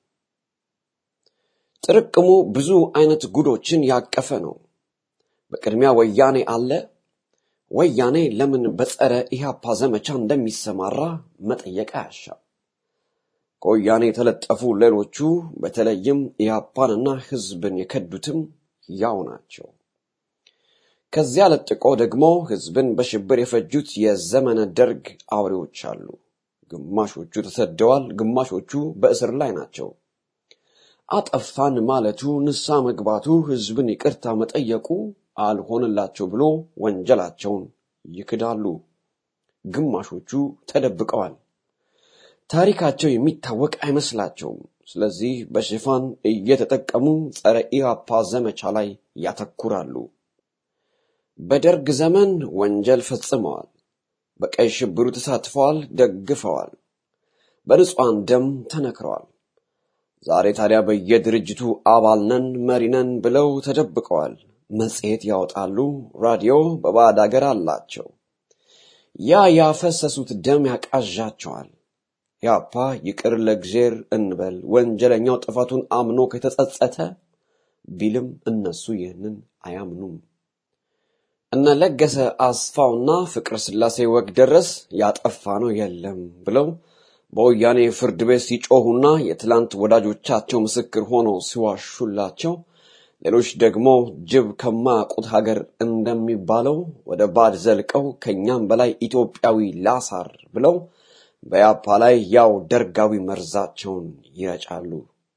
ጥርቅሙ ብዙ አይነት ጉዶችን ያቀፈ ነው። በቅድሚያ ወያኔ አለ። ወያኔ ለምን በጸረ ኢህአፓ ዘመቻ እንደሚሰማራ መጠየቅ አያሻም። ከወያኔ የተለጠፉ ሌሎቹ በተለይም ኢህአፓንና ህዝብን የከዱትም ያው ናቸው። ከዚያ ለጥቆ ደግሞ ህዝብን በሽብር የፈጁት የዘመነ ደርግ አውሬዎች አሉ። ግማሾቹ ተሰደዋል፣ ግማሾቹ በእስር ላይ ናቸው። አጠፋን ማለቱ፣ ንሳ መግባቱ፣ ህዝብን ይቅርታ መጠየቁ አልሆንላቸው ብሎ ወንጀላቸውን ይክዳሉ። ግማሾቹ ተደብቀዋል። ታሪካቸው የሚታወቅ አይመስላቸውም። ስለዚህ በሽፋን እየተጠቀሙ ጸረ ኢህአፓ ዘመቻ ላይ ያተኩራሉ። በደርግ ዘመን ወንጀል ፈጽመዋል። በቀይ ሽብሩ ተሳትፈዋል፣ ደግፈዋል። በንጹሐን ደም ተነክረዋል። ዛሬ ታዲያ በየድርጅቱ አባል ነን መሪ ነን ብለው ተደብቀዋል። መጽሔት ያወጣሉ፣ ራዲዮ በባዕድ አገር አላቸው። ያ ያፈሰሱት ደም ያቃዣቸዋል። ያፓ ይቅር ለእግዜር እንበል ወንጀለኛው ጥፋቱን አምኖ ከተጸጸተ ቢልም እነሱ ይህንን አያምኑም። እነ ለገሰ አስፋውና ፍቅረ ስላሴ ወግ ደረስ ያጠፋ ነው የለም ብለው በወያኔ ፍርድ ቤት ሲጮሁና የትላንት ወዳጆቻቸው ምስክር ሆነው ሲዋሹላቸው፣ ሌሎች ደግሞ ጅብ ከማያውቁት ሀገር እንደሚባለው ወደ ባድ ዘልቀው ከኛም በላይ ኢትዮጵያዊ ላሳር ብለው በያፓ ላይ ያው ደርጋዊ መርዛቸውን ይረጫሉ።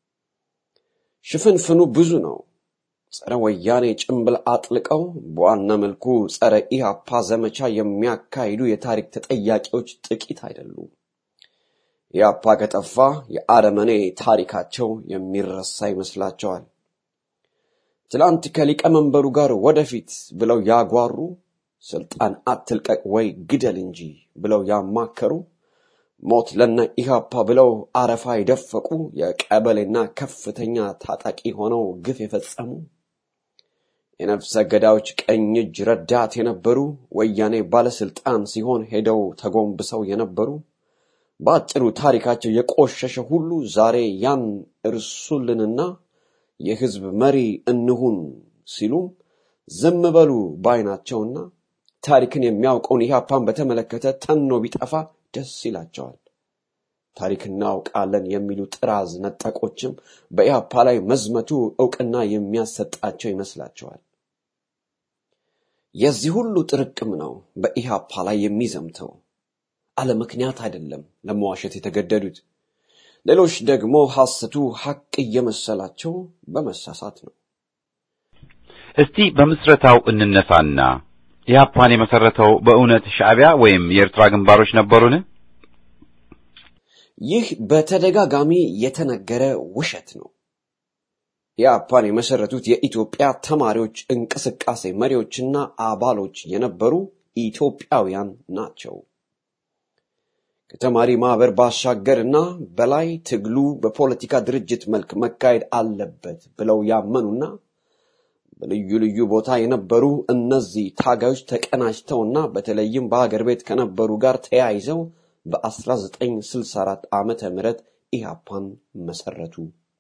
ሽፍንፍኑ ብዙ ነው። ጸረ ወያኔ ጭንብል አጥልቀው በዋና መልኩ ጸረ ኢህአፓ ዘመቻ የሚያካሂዱ የታሪክ ተጠያቂዎች ጥቂት አይደሉም። ኢህአፓ ከጠፋ የአረመኔ ታሪካቸው የሚረሳ ይመስላቸዋል። ትላንት ከሊቀመንበሩ ጋር ወደፊት ብለው ያጓሩ፣ ስልጣን አትልቀቅ ወይ ግደል እንጂ ብለው ያማከሩ፣ ሞት ለነ ኢህአፓ ብለው አረፋ የደፈቁ የቀበሌና ከፍተኛ ታጣቂ ሆነው ግፍ የፈጸሙ የነፍሰ ገዳዮች ቀኝ እጅ ረዳት የነበሩ ወያኔ ባለስልጣን ሲሆን ሄደው ተጎንብሰው የነበሩ በአጭሩ ታሪካቸው የቆሸሸ ሁሉ ዛሬ ያን እርሱልንና የህዝብ መሪ እንሁን ሲሉም ዝም በሉ ባይናቸውና ታሪክን የሚያውቀውን ኢህአፓን በተመለከተ ተኖ ቢጠፋ ደስ ይላቸዋል። ታሪክ እናውቃለን የሚሉ ጥራዝ ነጠቆችም በኢህአፓ ላይ መዝመቱ እውቅና የሚያሰጣቸው ይመስላቸዋል። የዚህ ሁሉ ጥርቅም ነው በኢህአፓ ላይ የሚዘምተው። አለ ምክንያት አይደለም ለመዋሸት የተገደዱት። ሌሎች ደግሞ ሐሰቱ ሐቅ እየመሰላቸው በመሳሳት ነው። እስቲ በምስረታው እንነሳና ኢህአፓን የመሰረተው በእውነት ሻዕቢያ ወይም የኤርትራ ግንባሮች ነበሩን? ይህ በተደጋጋሚ የተነገረ ውሸት ነው። ኢህአፓን የመሰረቱት የኢትዮጵያ ተማሪዎች እንቅስቃሴ መሪዎችና አባሎች የነበሩ ኢትዮጵያውያን ናቸው። ከተማሪ ማህበር ባሻገርና በላይ ትግሉ በፖለቲካ ድርጅት መልክ መካሄድ አለበት ብለው ያመኑና በልዩ ልዩ ቦታ የነበሩ እነዚህ ታጋዮች ተቀናጅተውና በተለይም በሀገር ቤት ከነበሩ ጋር ተያይዘው በ1964 ዓመተ ምህረት ኢህአፓን መሰረቱ።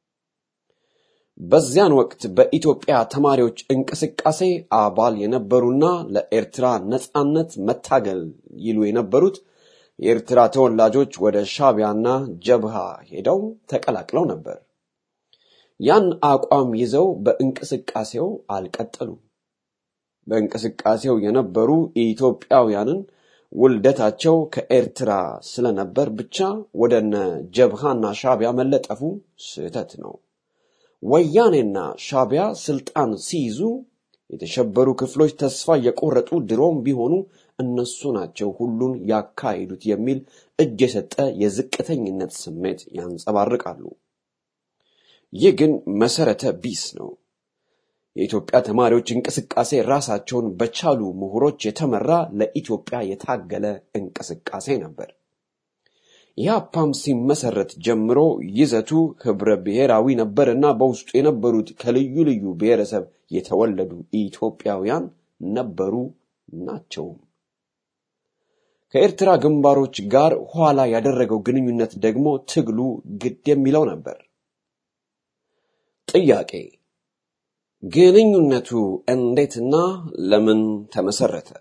በዚያን ወቅት በኢትዮጵያ ተማሪዎች እንቅስቃሴ አባል የነበሩና ለኤርትራ ነጻነት መታገል ይሉ የነበሩት የኤርትራ ተወላጆች ወደ ሻቢያና ጀብሃ ሄደው ተቀላቅለው ነበር። ያን አቋም ይዘው በእንቅስቃሴው አልቀጠሉም። በእንቅስቃሴው የነበሩ ኢትዮጵያውያንን ውልደታቸው ከኤርትራ ስለነበር ብቻ ወደነ ጀብሃና ሻቢያ መለጠፉ ስህተት ነው። ወያኔና ሻቢያ ስልጣን ሲይዙ የተሸበሩ ክፍሎች ተስፋ የቆረጡ ድሮም ቢሆኑ እነሱ ናቸው ሁሉን ያካሂዱት የሚል እጅ የሰጠ የዝቅተኝነት ስሜት ያንጸባርቃሉ። ይህ ግን መሰረተ ቢስ ነው። የኢትዮጵያ ተማሪዎች እንቅስቃሴ ራሳቸውን በቻሉ ምሁሮች የተመራ ለኢትዮጵያ የታገለ እንቅስቃሴ ነበር። ኢህአፓም ሲመሰረት ጀምሮ ይዘቱ ህብረ ብሔራዊ ነበርና በውስጡ የነበሩት ከልዩ ልዩ ብሔረሰብ የተወለዱ ኢትዮጵያውያን ነበሩ ናቸውም። ከኤርትራ ግንባሮች ጋር ኋላ ያደረገው ግንኙነት ደግሞ ትግሉ ግድ የሚለው ነበር። ጥያቄ ግንኙነቱ እንዴትና ለምን ተመሰረተ?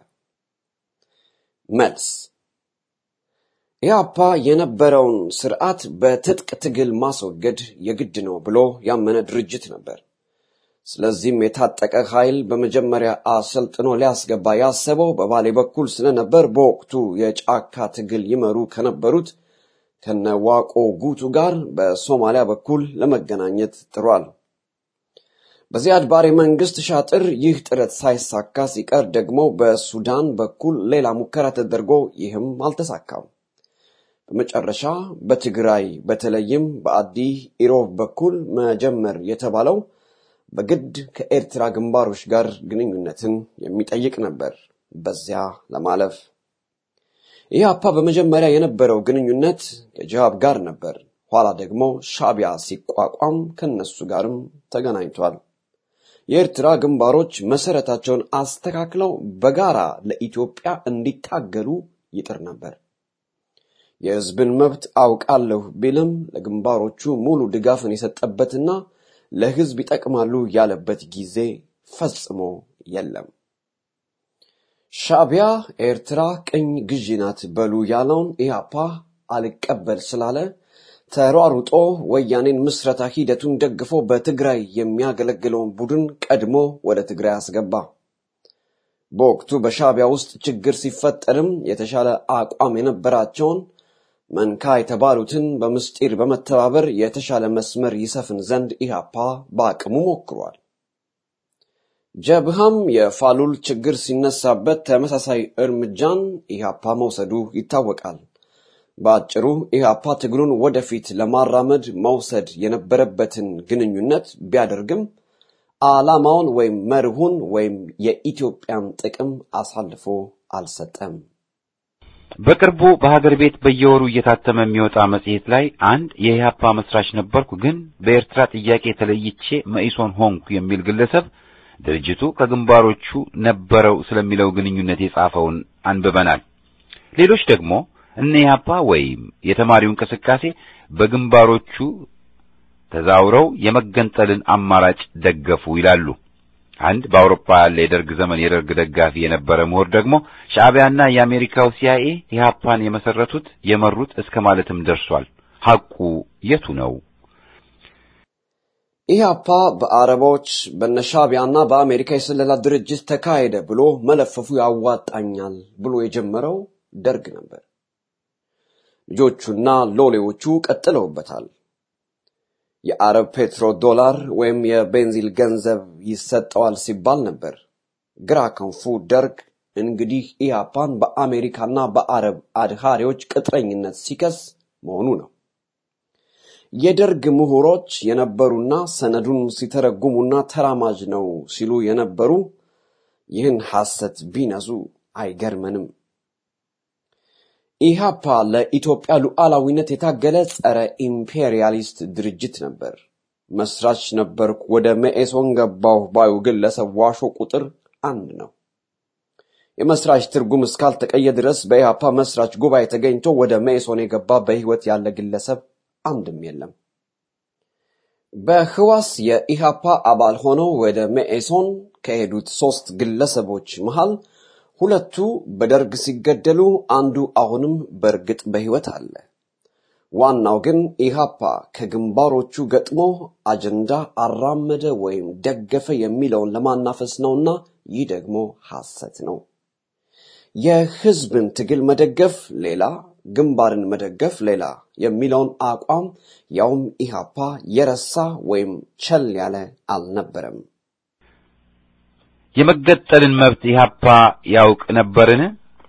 መልስ ኢህአፓ የነበረውን ስርዓት በትጥቅ ትግል ማስወገድ የግድ ነው ብሎ ያመነ ድርጅት ነበር። ስለዚህም የታጠቀ ኃይል በመጀመሪያ አሰልጥኖ ሊያስገባ ያሰበው በባሌ በኩል ስለነበር በወቅቱ የጫካ ትግል ይመሩ ከነበሩት ከነዋቆ ጉቱ ጋር በሶማሊያ በኩል ለመገናኘት ጥሯል። በዚያድ ባሬ መንግስት ሻጥር ይህ ጥረት ሳይሳካ ሲቀር ደግሞ በሱዳን በኩል ሌላ ሙከራ ተደርጎ ይህም አልተሳካም። በመጨረሻ በትግራይ በተለይም በአዲ ኢሮብ በኩል መጀመር የተባለው በግድ ከኤርትራ ግንባሮች ጋር ግንኙነትን የሚጠይቅ ነበር። በዚያ ለማለፍ ኢህአፓ በመጀመሪያ የነበረው ግንኙነት ከጅሃብ ጋር ነበር። ኋላ ደግሞ ሻቢያ ሲቋቋም ከነሱ ጋርም ተገናኝቷል። የኤርትራ ግንባሮች መሰረታቸውን አስተካክለው በጋራ ለኢትዮጵያ እንዲታገሉ ይጥር ነበር። የህዝብን መብት አውቃለሁ ቢልም ለግንባሮቹ ሙሉ ድጋፍን የሰጠበትና ለህዝብ ይጠቅማሉ ያለበት ጊዜ ፈጽሞ የለም። ሻቢያ ኤርትራ ቅኝ ግዢ ናት በሉ ያለውን ኢህአፓ አልቀበል ስላለ ተሯሩጦ ወያኔን ምስረታ ሂደቱን ደግፎ በትግራይ የሚያገለግለውን ቡድን ቀድሞ ወደ ትግራይ አስገባ። በወቅቱ በሻቢያ ውስጥ ችግር ሲፈጠርም የተሻለ አቋም የነበራቸውን መንካ የተባሉትን በምስጢር በመተባበር የተሻለ መስመር ይሰፍን ዘንድ ኢህአፓ በአቅሙ ሞክሯል። ጀብሃም የፋሉል ችግር ሲነሳበት ተመሳሳይ እርምጃን ኢህአፓ መውሰዱ ይታወቃል። በአጭሩ ኢህአፓ ትግሉን ወደፊት ለማራመድ መውሰድ የነበረበትን ግንኙነት ቢያደርግም ዓላማውን ወይም መርሁን ወይም የኢትዮጵያን ጥቅም አሳልፎ አልሰጠም። በቅርቡ በሀገር ቤት በየወሩ እየታተመ የሚወጣ መጽሔት ላይ አንድ የኢህአፓ መስራች ነበርኩ፣ ግን በኤርትራ ጥያቄ ተለይቼ መኢሶን ሆንኩ የሚል ግለሰብ ድርጅቱ ከግንባሮቹ ነበረው ስለሚለው ግንኙነት የጻፈውን አንብበናል። ሌሎች ደግሞ እነ ኢህአፓ ወይም የተማሪው እንቅስቃሴ በግንባሮቹ ተዛውረው የመገንጠልን አማራጭ ደገፉ ይላሉ። አንድ በአውሮፓ ያለ የደርግ ዘመን የደርግ ደጋፊ የነበረ ምሁር ደግሞ ሻዕቢያና የአሜሪካው ሲአይኤ ኢህአፓን የመሰረቱት የመሩት እስከ ማለትም ደርሷል። ሐቁ የቱ ነው? ኢህአፓ በአረቦች በነሻቢያና በአሜሪካ የስለላ ድርጅት ተካሄደ ብሎ መለፈፉ ያዋጣኛል ብሎ የጀመረው ደርግ ነበር። ልጆቹና ሎሌዎቹ ቀጥለውበታል። የአረብ ፔትሮ ዶላር ወይም የቤንዚል ገንዘብ ይሰጠዋል ሲባል ነበር። ግራ ክንፉ ደርግ እንግዲህ ኢህአፓን በአሜሪካና በአረብ አድሃሪዎች ቅጥረኝነት ሲከስ መሆኑ ነው። የደርግ ምሁሮች የነበሩና ሰነዱን ሲተረጉሙና ተራማጅ ነው ሲሉ የነበሩ ይህን ሐሰት ቢነዙ አይገርመንም። ኢሃፓ ለኢትዮጵያ ሉዓላዊነት የታገለ ጸረ ኢምፔሪያሊስት ድርጅት ነበር። መስራች ነበርኩ፣ ወደ መኢሶን ገባሁ ባዩ ግለሰብ ዋሾ ቁጥር አንድ ነው። የመስራች ትርጉም እስካልተቀየ ድረስ በኢሃፓ መስራች ጉባኤ ተገኝቶ ወደ መኢሶን የገባ በሕይወት ያለ ግለሰብ አንድም የለም። በህዋስ የኢሃፓ አባል ሆነው ወደ መኢሶን ከሄዱት ሶስት ግለሰቦች መሃል ሁለቱ በደርግ ሲገደሉ አንዱ አሁንም በእርግጥ በሕይወት አለ። ዋናው ግን ኢሃፓ ከግንባሮቹ ገጥሞ አጀንዳ አራመደ ወይም ደገፈ የሚለውን ለማናፈስ ነውና ይህ ደግሞ ሐሰት ነው። የህዝብን ትግል መደገፍ ሌላ፣ ግንባርን መደገፍ ሌላ የሚለውን አቋም ያውም ኢሃፓ የረሳ ወይም ቸል ያለ አልነበረም። የመገጠልን መብት ኢህአፓ ያውቅ ነበርን?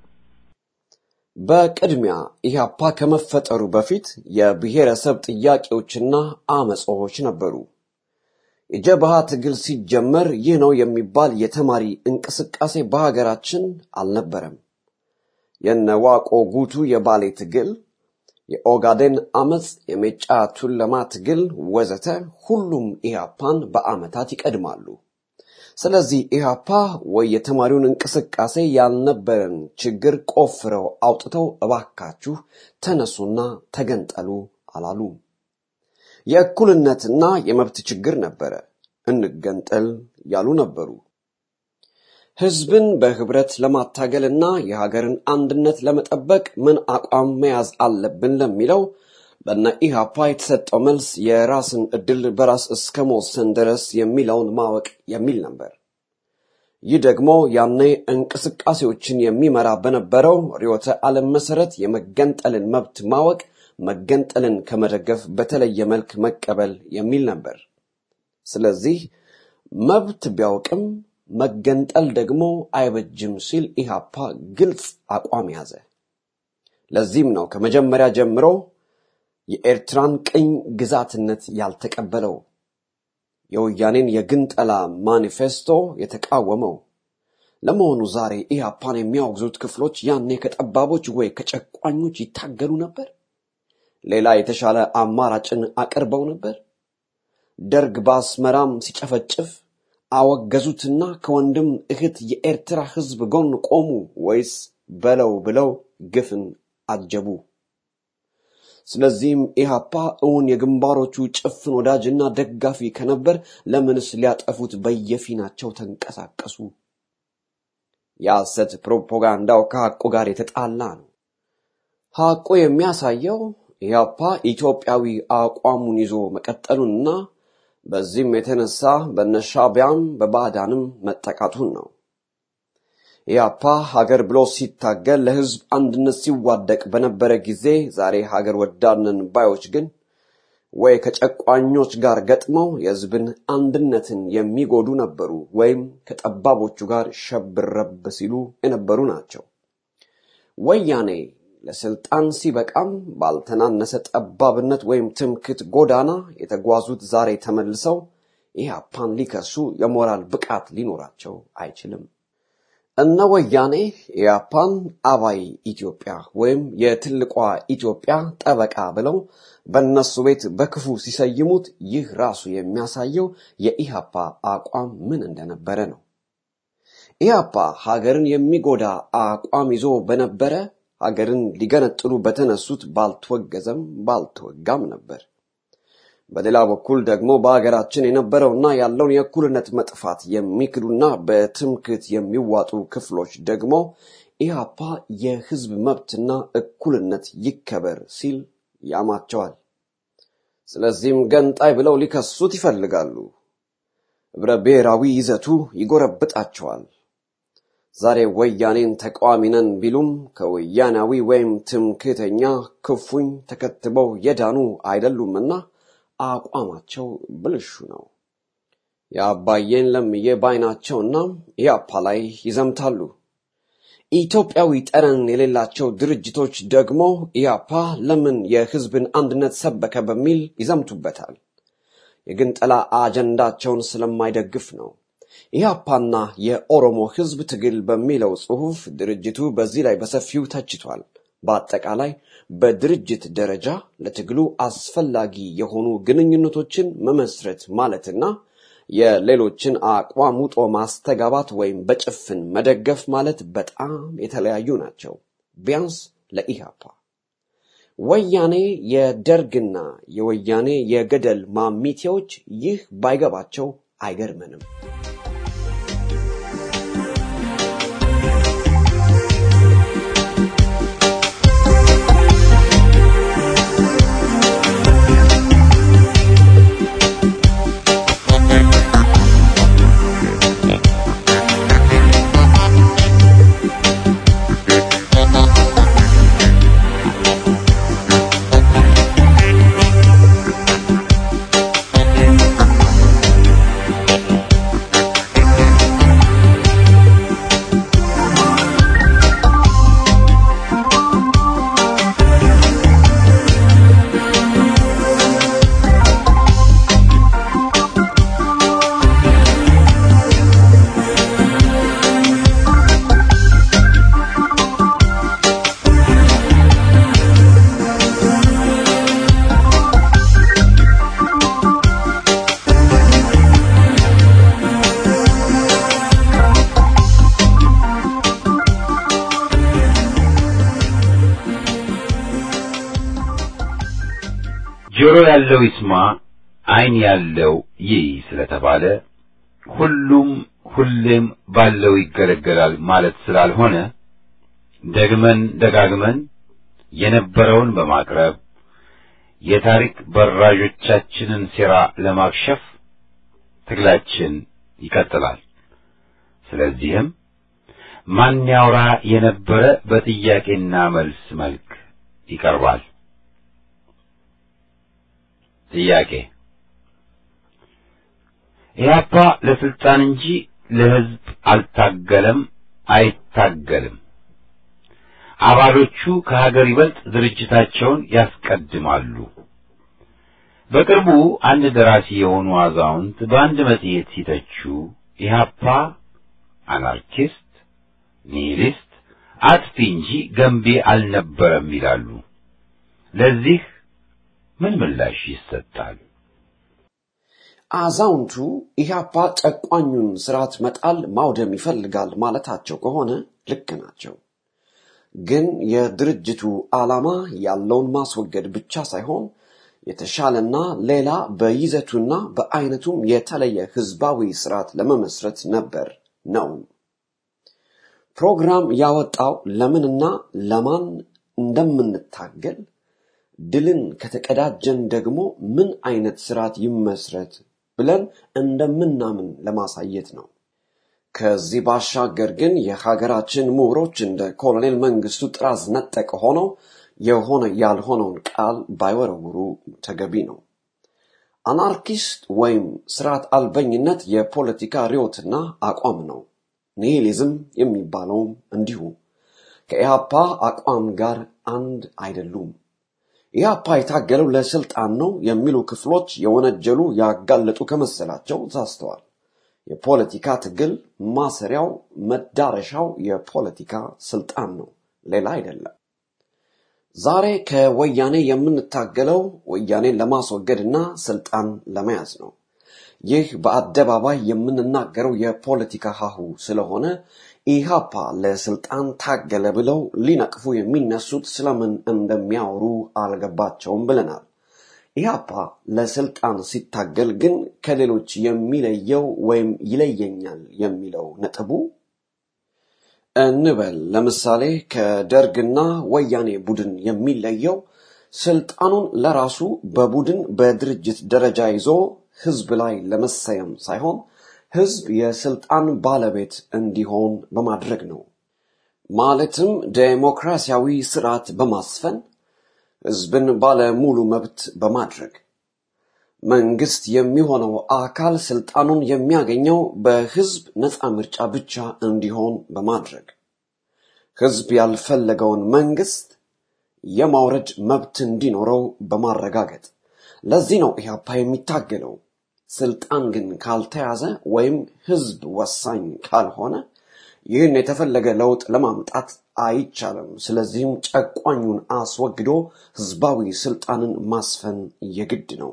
በቅድሚያ ኢህአፓ ከመፈጠሩ በፊት የብሔረሰብ ጥያቄዎችና አመጾች ነበሩ። የጀብሃ ትግል ሲጀመር ይህ ነው የሚባል የተማሪ እንቅስቃሴ በሀገራችን አልነበረም። የነዋቆ ጉቱ የባሌ ትግል፣ የኦጋዴን አመፅ፣ የሜጫ ቱለማ ትግል ወዘተ ሁሉም ኢህአፓን በአመታት ይቀድማሉ። ስለዚህ ኢህአፓ ወይ የተማሪውን እንቅስቃሴ ያልነበረን ችግር ቆፍረው አውጥተው እባካችሁ ተነሱና ተገንጠሉ አላሉ። የእኩልነትና የመብት ችግር ነበረ፣ እንገንጠል ያሉ ነበሩ። ህዝብን በህብረት ለማታገልና የሀገርን አንድነት ለመጠበቅ ምን አቋም መያዝ አለብን ለሚለው በነ ኢህአፓ የተሰጠው መልስ የራስን እድል በራስ እስከ መወሰን ድረስ የሚለውን ማወቅ የሚል ነበር። ይህ ደግሞ ያኔ እንቅስቃሴዎችን የሚመራ በነበረው ርዕዮተ ዓለም መሰረት የመገንጠልን መብት ማወቅ መገንጠልን ከመደገፍ በተለየ መልክ መቀበል የሚል ነበር። ስለዚህ መብት ቢያውቅም መገንጠል ደግሞ አይበጅም ሲል ኢህአፓ ግልጽ አቋም ያዘ። ለዚህም ነው ከመጀመሪያ ጀምሮ የኤርትራን ቅኝ ግዛትነት ያልተቀበለው፣ የወያኔን የግንጠላ ማኒፌስቶ የተቃወመው። ለመሆኑ ዛሬ ኢህአፓን የሚያወግዙት ክፍሎች ያኔ ከጠባቦች ወይ ከጨቋኞች ይታገሉ ነበር? ሌላ የተሻለ አማራጭን አቅርበው ነበር? ደርግ በአስመራም ሲጨፈጭፍ አወገዙትና ከወንድም እህት የኤርትራ ህዝብ ጎን ቆሙ ወይስ በለው ብለው ግፍን አጀቡ? ስለዚህም ኢህአፓ እውን የግንባሮቹ ጭፍን ወዳጅና ደጋፊ ከነበር ለምንስ ሊያጠፉት በየፊናቸው ተንቀሳቀሱ? የሐሰት ፕሮፓጋንዳው ከሐቁ ጋር የተጣላ ነው። ሐቁ የሚያሳየው ኢህአፓ ኢትዮጵያዊ አቋሙን ይዞ መቀጠሉንና በዚህም የተነሳ በነሻቢያም በባዕዳንም መጠቃቱን ነው። ኢህአፓ ሀገር ብሎ ሲታገል ለህዝብ አንድነት ሲዋደቅ በነበረ ጊዜ ዛሬ ሀገር ወዳድነን ባዮች ግን ወይ ከጨቋኞች ጋር ገጥመው የህዝብን አንድነትን የሚጎዱ ነበሩ፣ ወይም ከጠባቦቹ ጋር ሸብረብ ሲሉ የነበሩ ናቸው። ወያኔ ለስልጣን ሲበቃም ባልተናነሰ ጠባብነት ወይም ትምክት ጎዳና የተጓዙት ዛሬ ተመልሰው ኢህአፓን ሊከሱ የሞራል ብቃት ሊኖራቸው አይችልም። እነ ወያኔ ኢህአፓን አባይ ኢትዮጵያ ወይም የትልቋ ኢትዮጵያ ጠበቃ ብለው በእነሱ ቤት በክፉ ሲሰይሙት ይህ ራሱ የሚያሳየው የኢህአፓ አቋም ምን እንደነበረ ነው። ኢህአፓ ሀገርን የሚጎዳ አቋም ይዞ በነበረ ሀገርን ሊገነጥሉ በተነሱት ባልተወገዘም ባልተወጋም ነበር። በሌላ በኩል ደግሞ በሀገራችን የነበረውና ያለውን የእኩልነት መጥፋት የሚክዱና በትምክት የሚዋጡ ክፍሎች ደግሞ ኢህአፓ የህዝብ መብትና እኩልነት ይከበር ሲል ያማቸዋል። ስለዚህም ገንጣይ ብለው ሊከሱት ይፈልጋሉ። ህብረ ብሔራዊ ይዘቱ ይጎረብጣቸዋል። ዛሬ ወያኔን ተቃዋሚ ነን ቢሉም ከወያናዊ ወይም ትምክህተኛ ክፉኝ ተከትበው የዳኑ አይደሉምና አቋማቸው ብልሹ ነው። የአባዬን ለምዬ ባይናቸውና ኢያፓ ላይ ይዘምታሉ። ኢትዮጵያዊ ጠረን የሌላቸው ድርጅቶች ደግሞ ኢያፓ ለምን የህዝብን አንድነት ሰበከ በሚል ይዘምቱበታል። የግንጠላ አጀንዳቸውን ስለማይደግፍ ነው። ኢህአፓና የኦሮሞ ህዝብ ትግል በሚለው ጽሑፍ ድርጅቱ በዚህ ላይ በሰፊው ተችቷል። በአጠቃላይ በድርጅት ደረጃ ለትግሉ አስፈላጊ የሆኑ ግንኙነቶችን መመስረት ማለትና የሌሎችን አቋም ውጦ ማስተጋባት ወይም በጭፍን መደገፍ ማለት በጣም የተለያዩ ናቸው። ቢያንስ ለኢህአፓ ወያኔ የደርግና የወያኔ የገደል ማሚቴዎች ይህ ባይገባቸው አይገርመንም። ጆሮ ያለው ይስማ፣ ዓይን ያለው ይይ ስለተባለ ሁሉም ሁሌም ባለው ይገለገላል ማለት ስላልሆነ ደግመን ደጋግመን የነበረውን በማቅረብ የታሪክ በራዦቻችንን ሴራ ለማክሸፍ ትግላችን ይቀጥላል። ስለዚህም ማን ያውራ የነበረ በጥያቄና መልስ መልክ ይቀርባል። ጥያቄ ኢህአፓ ለስልጣን እንጂ ለሕዝብ አልታገለም፣ አይታገልም። አባሎቹ ከሀገር ይበልጥ ድርጅታቸውን ያስቀድማሉ። በቅርቡ አንድ ደራሲ የሆኑ አዛውንት በአንድ መጽሔት ሲተቹ ኢህአፓ አናርኪስት፣ ኒሂሊስት፣ አጥፊ እንጂ ገንቢ አልነበረም ይላሉ። ለዚህ ምን ምላሽ ይሰጣል? አዛውንቱ ኢህአፓ ጨቋኙን ስርዓት መጣል ማውደም ይፈልጋል ማለታቸው ከሆነ ልክ ናቸው። ግን የድርጅቱ ዓላማ ያለውን ማስወገድ ብቻ ሳይሆን የተሻለና ሌላ በይዘቱና በአይነቱም የተለየ ህዝባዊ ስርዓት ለመመስረት ነበር ነው። ፕሮግራም ያወጣው ለምንና ለማን እንደምንታገል ድልን ከተቀዳጀን ደግሞ ምን አይነት ስርዓት ይመስረት ብለን እንደምናምን ለማሳየት ነው። ከዚህ ባሻገር ግን የሀገራችን ምሁሮች እንደ ኮሎኔል መንግስቱ ጥራዝ ነጠቅ ሆነው የሆነ ያልሆነውን ቃል ባይወረውሩ ተገቢ ነው። አናርኪስት ወይም ስርዓት አልበኝነት የፖለቲካ ርዮትና አቋም ነው። ኒሂሊዝም የሚባለውም እንዲሁ ከኢህአፓ አቋም ጋር አንድ አይደሉም። ኢህአፓ የታገለው ለስልጣን ነው የሚሉ ክፍሎች የወነጀሉ ያጋለጡ ከመሰላቸው ተሳስተዋል። የፖለቲካ ትግል ማሰሪያው መዳረሻው የፖለቲካ ስልጣን ነው፣ ሌላ አይደለም። ዛሬ ከወያኔ የምንታገለው ወያኔን ለማስወገድና ስልጣን ለመያዝ ነው። ይህ በአደባባይ የምንናገረው የፖለቲካ ሀሁ ስለሆነ ኢህአፓ ለስልጣን ታገለ ብለው ሊነቅፉ የሚነሱት ስለምን እንደሚያወሩ አልገባቸውም ብለናል። ኢህአፓ ለስልጣን ሲታገል ግን ከሌሎች የሚለየው ወይም ይለየኛል የሚለው ነጥቡ እንበል ለምሳሌ ከደርግና ወያኔ ቡድን የሚለየው ስልጣኑን ለራሱ በቡድን በድርጅት ደረጃ ይዞ ህዝብ ላይ ለመሰየም ሳይሆን ህዝብ የስልጣን ባለቤት እንዲሆን በማድረግ ነው። ማለትም ዴሞክራሲያዊ ስርዓት በማስፈን ህዝብን ባለ ሙሉ መብት በማድረግ መንግስት የሚሆነው አካል ስልጣኑን የሚያገኘው በህዝብ ነፃ ምርጫ ብቻ እንዲሆን በማድረግ ህዝብ ያልፈለገውን መንግስት የማውረድ መብት እንዲኖረው በማረጋገጥ ለዚህ ነው ኢህአፓ የሚታገለው። ስልጣን ግን ካልተያዘ ወይም ህዝብ ወሳኝ ካልሆነ ይህን የተፈለገ ለውጥ ለማምጣት አይቻልም። ስለዚህም ጨቋኙን አስወግዶ ህዝባዊ ስልጣንን ማስፈን የግድ ነው።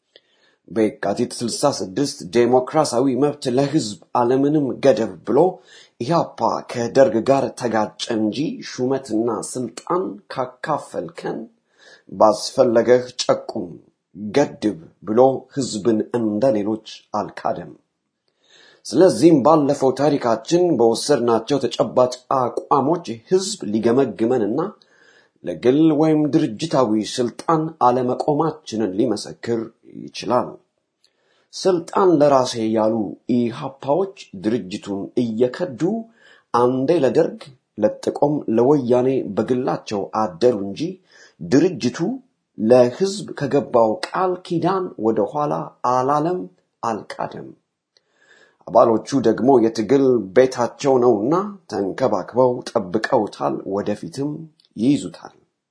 በየካቲት 66 ዴሞክራሲያዊ መብት ለህዝብ አለምንም ገደብ ብሎ ኢህአፓ ከደርግ ጋር ተጋጨ እንጂ ሹመትና ስልጣን ካካፈልከን ባስፈለገህ ጨቁም ገድብ ብሎ ህዝብን እንደ ሌሎች አልካደም። ስለዚህም ባለፈው ታሪካችን በወሰድናቸው ተጨባጭ አቋሞች ህዝብ ሊገመግመንና ለግል ወይም ድርጅታዊ ስልጣን አለመቆማችንን ሊመሰክር ይችላል። ስልጣን ለራሴ ያሉ ኢሃፓዎች ድርጅቱን እየከዱ አንዴ ለደርግ ለጥቆም ለወያኔ በግላቸው አደሩ እንጂ ድርጅቱ ለህዝብ ከገባው ቃል ኪዳን ወደ ኋላ አላለም፣ አልካደም። አባሎቹ ደግሞ የትግል ቤታቸው ነውና ተንከባክበው ጠብቀውታል፣ ወደፊትም ይይዙታል።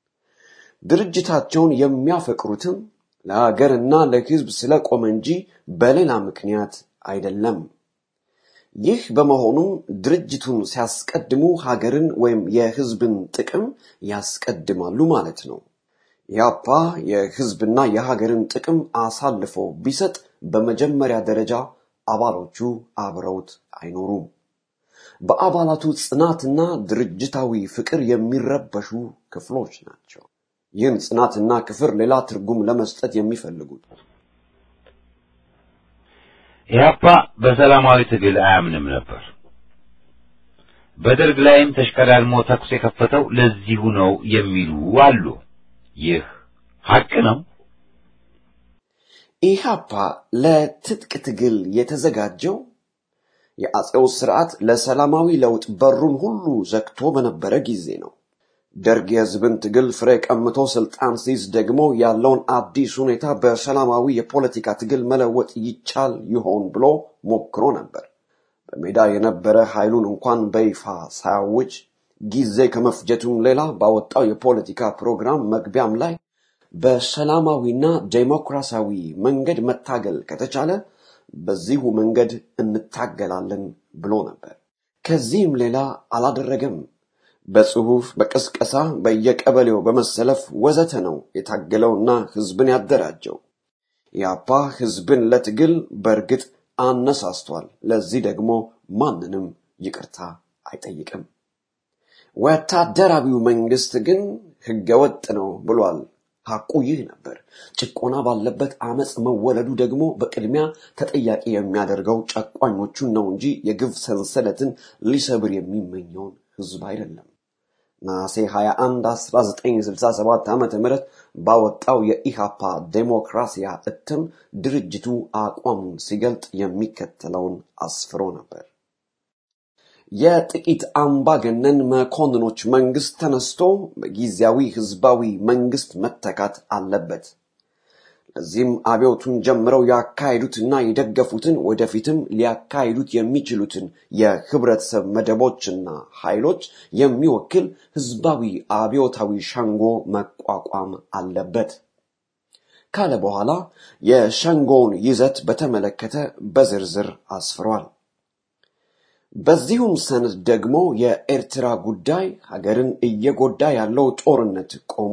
ድርጅታቸውን የሚያፈቅሩትም ለሀገርና ለህዝብ ስለቆመ እንጂ በሌላ ምክንያት አይደለም። ይህ በመሆኑም ድርጅቱን ሲያስቀድሙ ሀገርን ወይም የህዝብን ጥቅም ያስቀድማሉ ማለት ነው። ያፓ የህዝብና የሀገርን ጥቅም አሳልፎ ቢሰጥ በመጀመሪያ ደረጃ አባሎቹ አብረውት አይኖሩም። በአባላቱ ጽናትና ድርጅታዊ ፍቅር የሚረበሹ ክፍሎች ናቸው። ይህን ጽናትና ክፍር ሌላ ትርጉም ለመስጠት የሚፈልጉት ኢህአፓ በሰላማዊ ትግል አያምንም ነበር። በደርግ ላይም ተሽቀዳድሞ ተኩስ የከፈተው ለዚሁ ነው የሚሉ አሉ። ይህ ሐቅ ነው። ኢህአፓ ለትጥቅ ትግል የተዘጋጀው የአጼው ስርዓት ለሰላማዊ ለውጥ በሩን ሁሉ ዘግቶ በነበረ ጊዜ ነው። ደርግ የህዝብን ትግል ፍሬ ቀምቶ ስልጣን ሲይዝ ደግሞ ያለውን አዲስ ሁኔታ በሰላማዊ የፖለቲካ ትግል መለወጥ ይቻል ይሆን ብሎ ሞክሮ ነበር። በሜዳ የነበረ ኃይሉን እንኳን በይፋ ሳያውጅ ጊዜ ከመፍጀቱም ሌላ ባወጣው የፖለቲካ ፕሮግራም መግቢያም ላይ በሰላማዊና ዴሞክራሲያዊ መንገድ መታገል ከተቻለ በዚሁ መንገድ እንታገላለን ብሎ ነበር። ከዚህም ሌላ አላደረገም። በጽሁፍ፣ በቅስቀሳ፣ በየቀበሌው በመሰለፍ ወዘተ ነው የታገለውና ህዝብን ያደራጀው። ያፓ ህዝብን ለትግል በእርግጥ አነሳስቷል። ለዚህ ደግሞ ማንንም ይቅርታ አይጠይቅም። ወታደራዊው መንግስት ግን ህገወጥ ነው ብሏል። ሐቁ ይህ ነበር። ጭቆና ባለበት አመፅ መወለዱ ደግሞ በቅድሚያ ተጠያቂ የሚያደርገው ጨቋኞቹን ነው እንጂ የግፍ ሰንሰለትን ሊሰብር የሚመኘውን ህዝብ አይደለም። ነሐሴ 21 1967 ዓ ም ባወጣው የኢሃፓ ዴሞክራሲያ እትም ድርጅቱ አቋሙን ሲገልጥ የሚከተለውን አስፍሮ ነበር። የጥቂት አምባገነን መኮንኖች መንግስት ተነስቶ በጊዜያዊ ህዝባዊ መንግስት መተካት አለበት። ለዚህም አብዮቱን ጀምረው ያካሄዱትና የደገፉትን ወደፊትም ሊያካሂዱት የሚችሉትን የህብረተሰብ መደቦችና ኃይሎች የሚወክል ህዝባዊ አብዮታዊ ሸንጎ መቋቋም አለበት ካለ በኋላ የሸንጎውን ይዘት በተመለከተ በዝርዝር አስፍሯል። በዚሁም ሰነድ ደግሞ የኤርትራ ጉዳይ ሀገርን እየጎዳ ያለው ጦርነት ቆሞ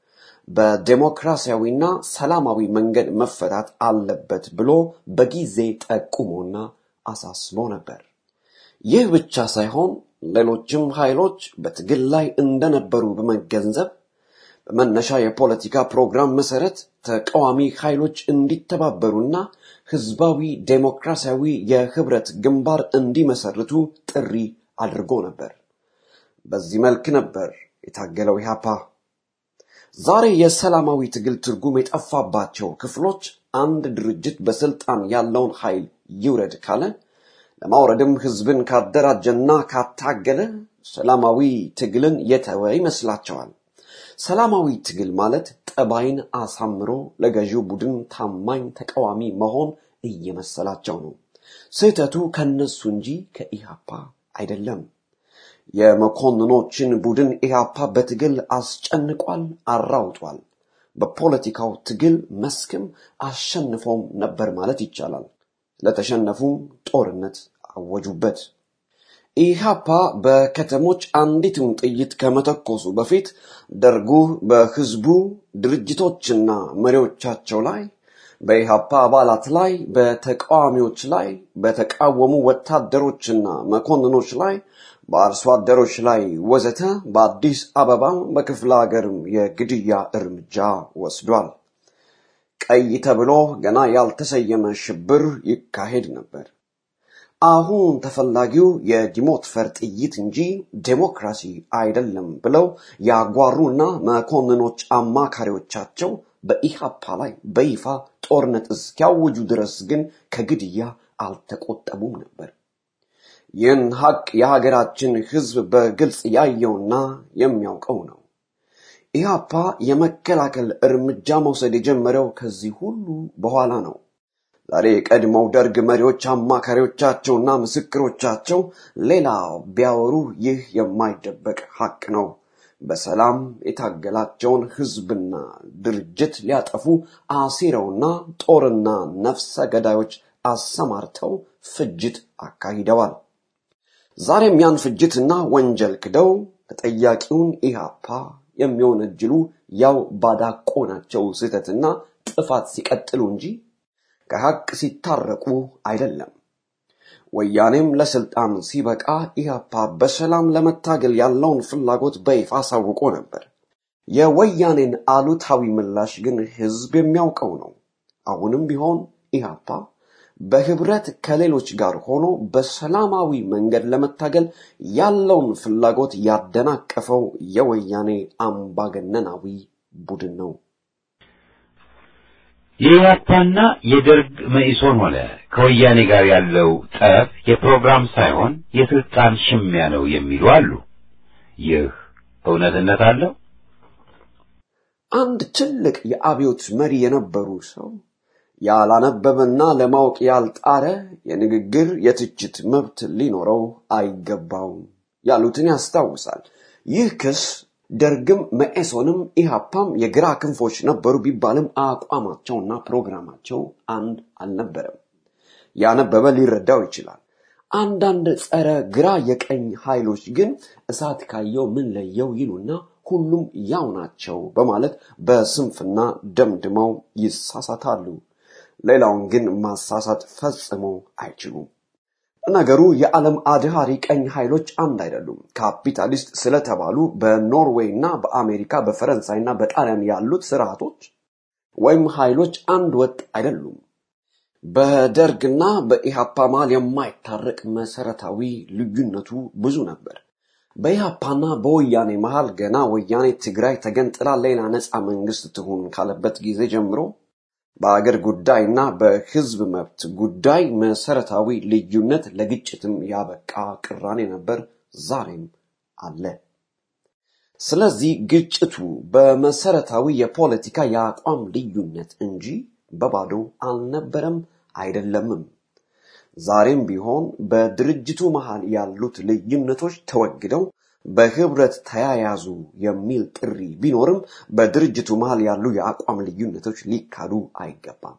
በዴሞክራሲያዊና ሰላማዊ መንገድ መፈታት አለበት ብሎ በጊዜ ጠቁሞና አሳስቦ ነበር። ይህ ብቻ ሳይሆን ሌሎችም ኃይሎች በትግል ላይ እንደነበሩ በመገንዘብ በመነሻ የፖለቲካ ፕሮግራም መሰረት ተቃዋሚ ኃይሎች እንዲተባበሩና ህዝባዊ ዴሞክራሲያዊ የህብረት ግንባር እንዲመሰርቱ ጥሪ አድርጎ ነበር። በዚህ መልክ ነበር የታገለው ኢህአፓ። ዛሬ የሰላማዊ ትግል ትርጉም የጠፋባቸው ክፍሎች አንድ ድርጅት በስልጣን ያለውን ኃይል ይውረድ ካለ ለማውረድም ህዝብን ካደራጀና ካታገለ ሰላማዊ ትግልን የተወ ይመስላቸዋል። ሰላማዊ ትግል ማለት ጠባይን አሳምሮ ለገዢው ቡድን ታማኝ ተቃዋሚ መሆን እየመሰላቸው ነው። ስህተቱ ከነሱ እንጂ ከኢህአፓ አይደለም። የመኮንኖችን ቡድን ኢህአፓ በትግል አስጨንቋል፣ አራውጧል። በፖለቲካው ትግል መስክም አሸንፎም ነበር ማለት ይቻላል። ለተሸነፉም ጦርነት አወጁበት። ኢህአፓ በከተሞች አንዲትም ጥይት ከመተኮሱ በፊት ደርጉ በህዝቡ ድርጅቶችና መሪዎቻቸው ላይ በኢህአፓ አባላት ላይ፣ በተቃዋሚዎች ላይ፣ በተቃወሙ ወታደሮችና መኮንኖች ላይ፣ በአርሶ አደሮች ላይ ወዘተ በአዲስ አበባም በክፍለ ሀገርም የግድያ እርምጃ ወስዷል። ቀይ ተብሎ ገና ያልተሰየመ ሽብር ይካሄድ ነበር። አሁን ተፈላጊው የዲሞትፈር ጥይት እንጂ ዴሞክራሲ አይደለም ብለው ያጓሩና መኮንኖች አማካሪዎቻቸው በኢሃፓ ላይ በይፋ ጦርነት እስኪያውጁ ድረስ ግን ከግድያ አልተቆጠቡም ነበር። ይህን ሀቅ የሀገራችን ህዝብ በግልጽ ያየውና የሚያውቀው ነው። ኢህአፓ የመከላከል እርምጃ መውሰድ የጀመረው ከዚህ ሁሉ በኋላ ነው። ዛሬ የቀድሞው ደርግ መሪዎች አማካሪዎቻቸውና ምስክሮቻቸው ሌላ ቢያወሩ ይህ የማይደበቅ ሀቅ ነው። በሰላም የታገላቸውን ህዝብና ድርጅት ሊያጠፉ አሲረውና ጦርና ነፍሰ ገዳዮች አሰማርተው ፍጅት አካሂደዋል። ዛሬም ያን ፍጅትና ወንጀል ክደው ተጠያቂውን ኢህአፓ የሚወነጅሉ ያው ባዳቆናቸው ስህተትና ጥፋት ሲቀጥሉ እንጂ ከሀቅ ሲታረቁ አይደለም። ወያኔም ለስልጣን ሲበቃ ኢህአፓ በሰላም ለመታገል ያለውን ፍላጎት በይፋ አሳውቆ ነበር። የወያኔን አሉታዊ ምላሽ ግን ህዝብ የሚያውቀው ነው። አሁንም ቢሆን ኢህአፓ በህብረት ከሌሎች ጋር ሆኖ በሰላማዊ መንገድ ለመታገል ያለውን ፍላጎት ያደናቀፈው የወያኔ አምባገነናዊ ቡድን ነው። የኢህአፓና የደርግ መኢሶን ሆነ ከወያኔ ጋር ያለው ጠብ የፕሮግራም ሳይሆን የስልጣን ሽሚያ ነው የሚሉ አሉ። ይህ እውነትነት አለው? አንድ ትልቅ የአብዮት መሪ የነበሩ ሰው ያላነበበና ለማወቅ ያልጣረ የንግግር የትችት መብት ሊኖረው አይገባውም ያሉትን ያስታውሳል። ይህ ክስ ደርግም መኢሶንም ኢህአፓም የግራ ክንፎች ነበሩ ቢባልም አቋማቸውና ፕሮግራማቸው አንድ አልነበረም። ያነበበ ሊረዳው ይችላል። አንዳንድ ጸረ ግራ የቀኝ ኃይሎች ግን እሳት ካየው ምን ለየው ይሉና ሁሉም ያው ናቸው በማለት በስንፍና ደምድመው ይሳሳታሉ። ሌላውን ግን ማሳሳት ፈጽሞ አይችሉም። ነገሩ የዓለም አድሃሪ ቀኝ ኃይሎች አንድ አይደሉም። ካፒታሊስት ስለተባሉ በኖርዌይ እና በአሜሪካ በፈረንሳይ እና በጣሊያን ያሉት ስርዓቶች ወይም ኃይሎች አንድ ወጥ አይደሉም። በደርግና በኢሃፓ መሃል የማይታረቅ መሰረታዊ ልዩነቱ ብዙ ነበር። በኢሃፓና በወያኔ መሃል ገና ወያኔ ትግራይ ተገንጥላ ሌላ ነፃ መንግስት ትሁን ካለበት ጊዜ ጀምሮ በአገር ጉዳይና በህዝብ መብት ጉዳይ መሰረታዊ ልዩነት ለግጭትም ያበቃ ቅራኔ ነበር፣ ዛሬም አለ። ስለዚህ ግጭቱ በመሰረታዊ የፖለቲካ የአቋም ልዩነት እንጂ በባዶ አልነበረም አይደለምም። ዛሬም ቢሆን በድርጅቱ መሃል ያሉት ልዩነቶች ተወግደው በህብረት ተያያዙ የሚል ጥሪ ቢኖርም በድርጅቱ መሃል ያሉ የአቋም ልዩነቶች ሊካዱ አይገባም።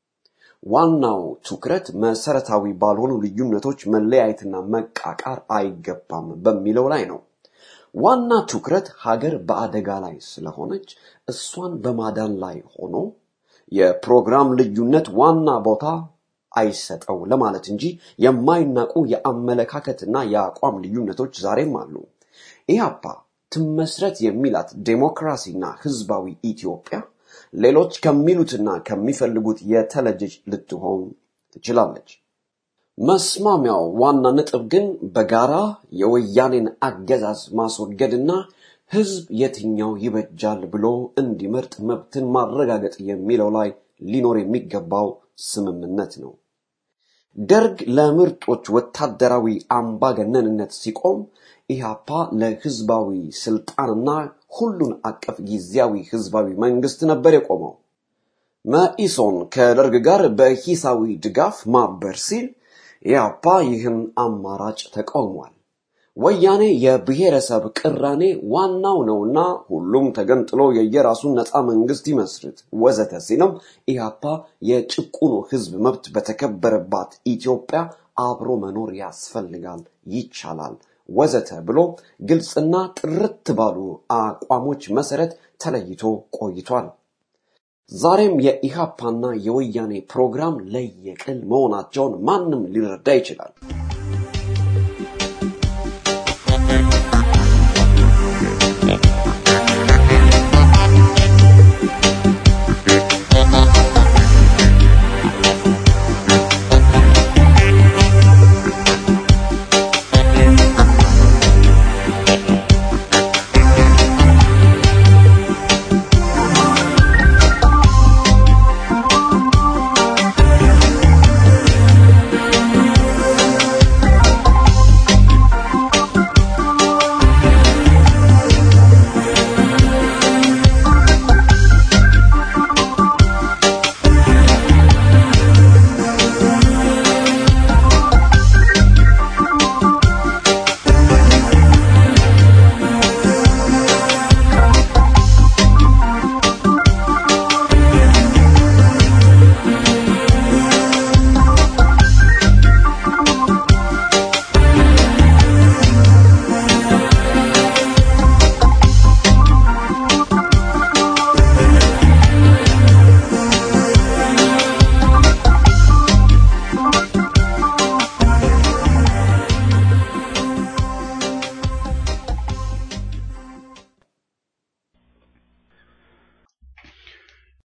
ዋናው ትኩረት መሰረታዊ ባልሆኑ ልዩነቶች መለያየትና መቃቃር አይገባም በሚለው ላይ ነው። ዋና ትኩረት ሀገር በአደጋ ላይ ስለሆነች እሷን በማዳን ላይ ሆኖ የፕሮግራም ልዩነት ዋና ቦታ አይሰጠው ለማለት እንጂ የማይናቁ የአመለካከትና የአቋም ልዩነቶች ዛሬም አሉ። ኢህአፓ ትመስረት የሚላት ዴሞክራሲና ህዝባዊ ኢትዮጵያ ሌሎች ከሚሉትና ከሚፈልጉት የተለየች ልትሆን ትችላለች። መስማሚያው ዋና ነጥብ ግን በጋራ የወያኔን አገዛዝ ማስወገድና ህዝብ የትኛው ይበጃል ብሎ እንዲመርጥ መብትን ማረጋገጥ የሚለው ላይ ሊኖር የሚገባው ስምምነት ነው። ደርግ ለምርጦች ወታደራዊ አምባገነንነት ሲቆም ኢህአፓ ለህዝባዊ ስልጣንና ሁሉን አቀፍ ጊዜያዊ ህዝባዊ መንግስት ነበር የቆመው። መኢሶን ከደርግ ጋር በሂሳዊ ድጋፍ ማበር ሲል ኢህአፓ ይህን አማራጭ ተቃውሟል። ወያኔ የብሔረሰብ ቅራኔ ዋናው ነውና ሁሉም ተገንጥሎ የየራሱን ነፃ መንግስት ይመስርት ወዘተ ሲልም ኢህአፓ የጭቁኑ ህዝብ መብት በተከበረባት ኢትዮጵያ አብሮ መኖር ያስፈልጋል፣ ይቻላል ወዘተ ብሎ ግልጽና ጥርት ባሉ አቋሞች መሰረት ተለይቶ ቆይቷል። ዛሬም የኢሃፓና የወያኔ ፕሮግራም ለየቅል መሆናቸውን ማንም ሊረዳ ይችላል።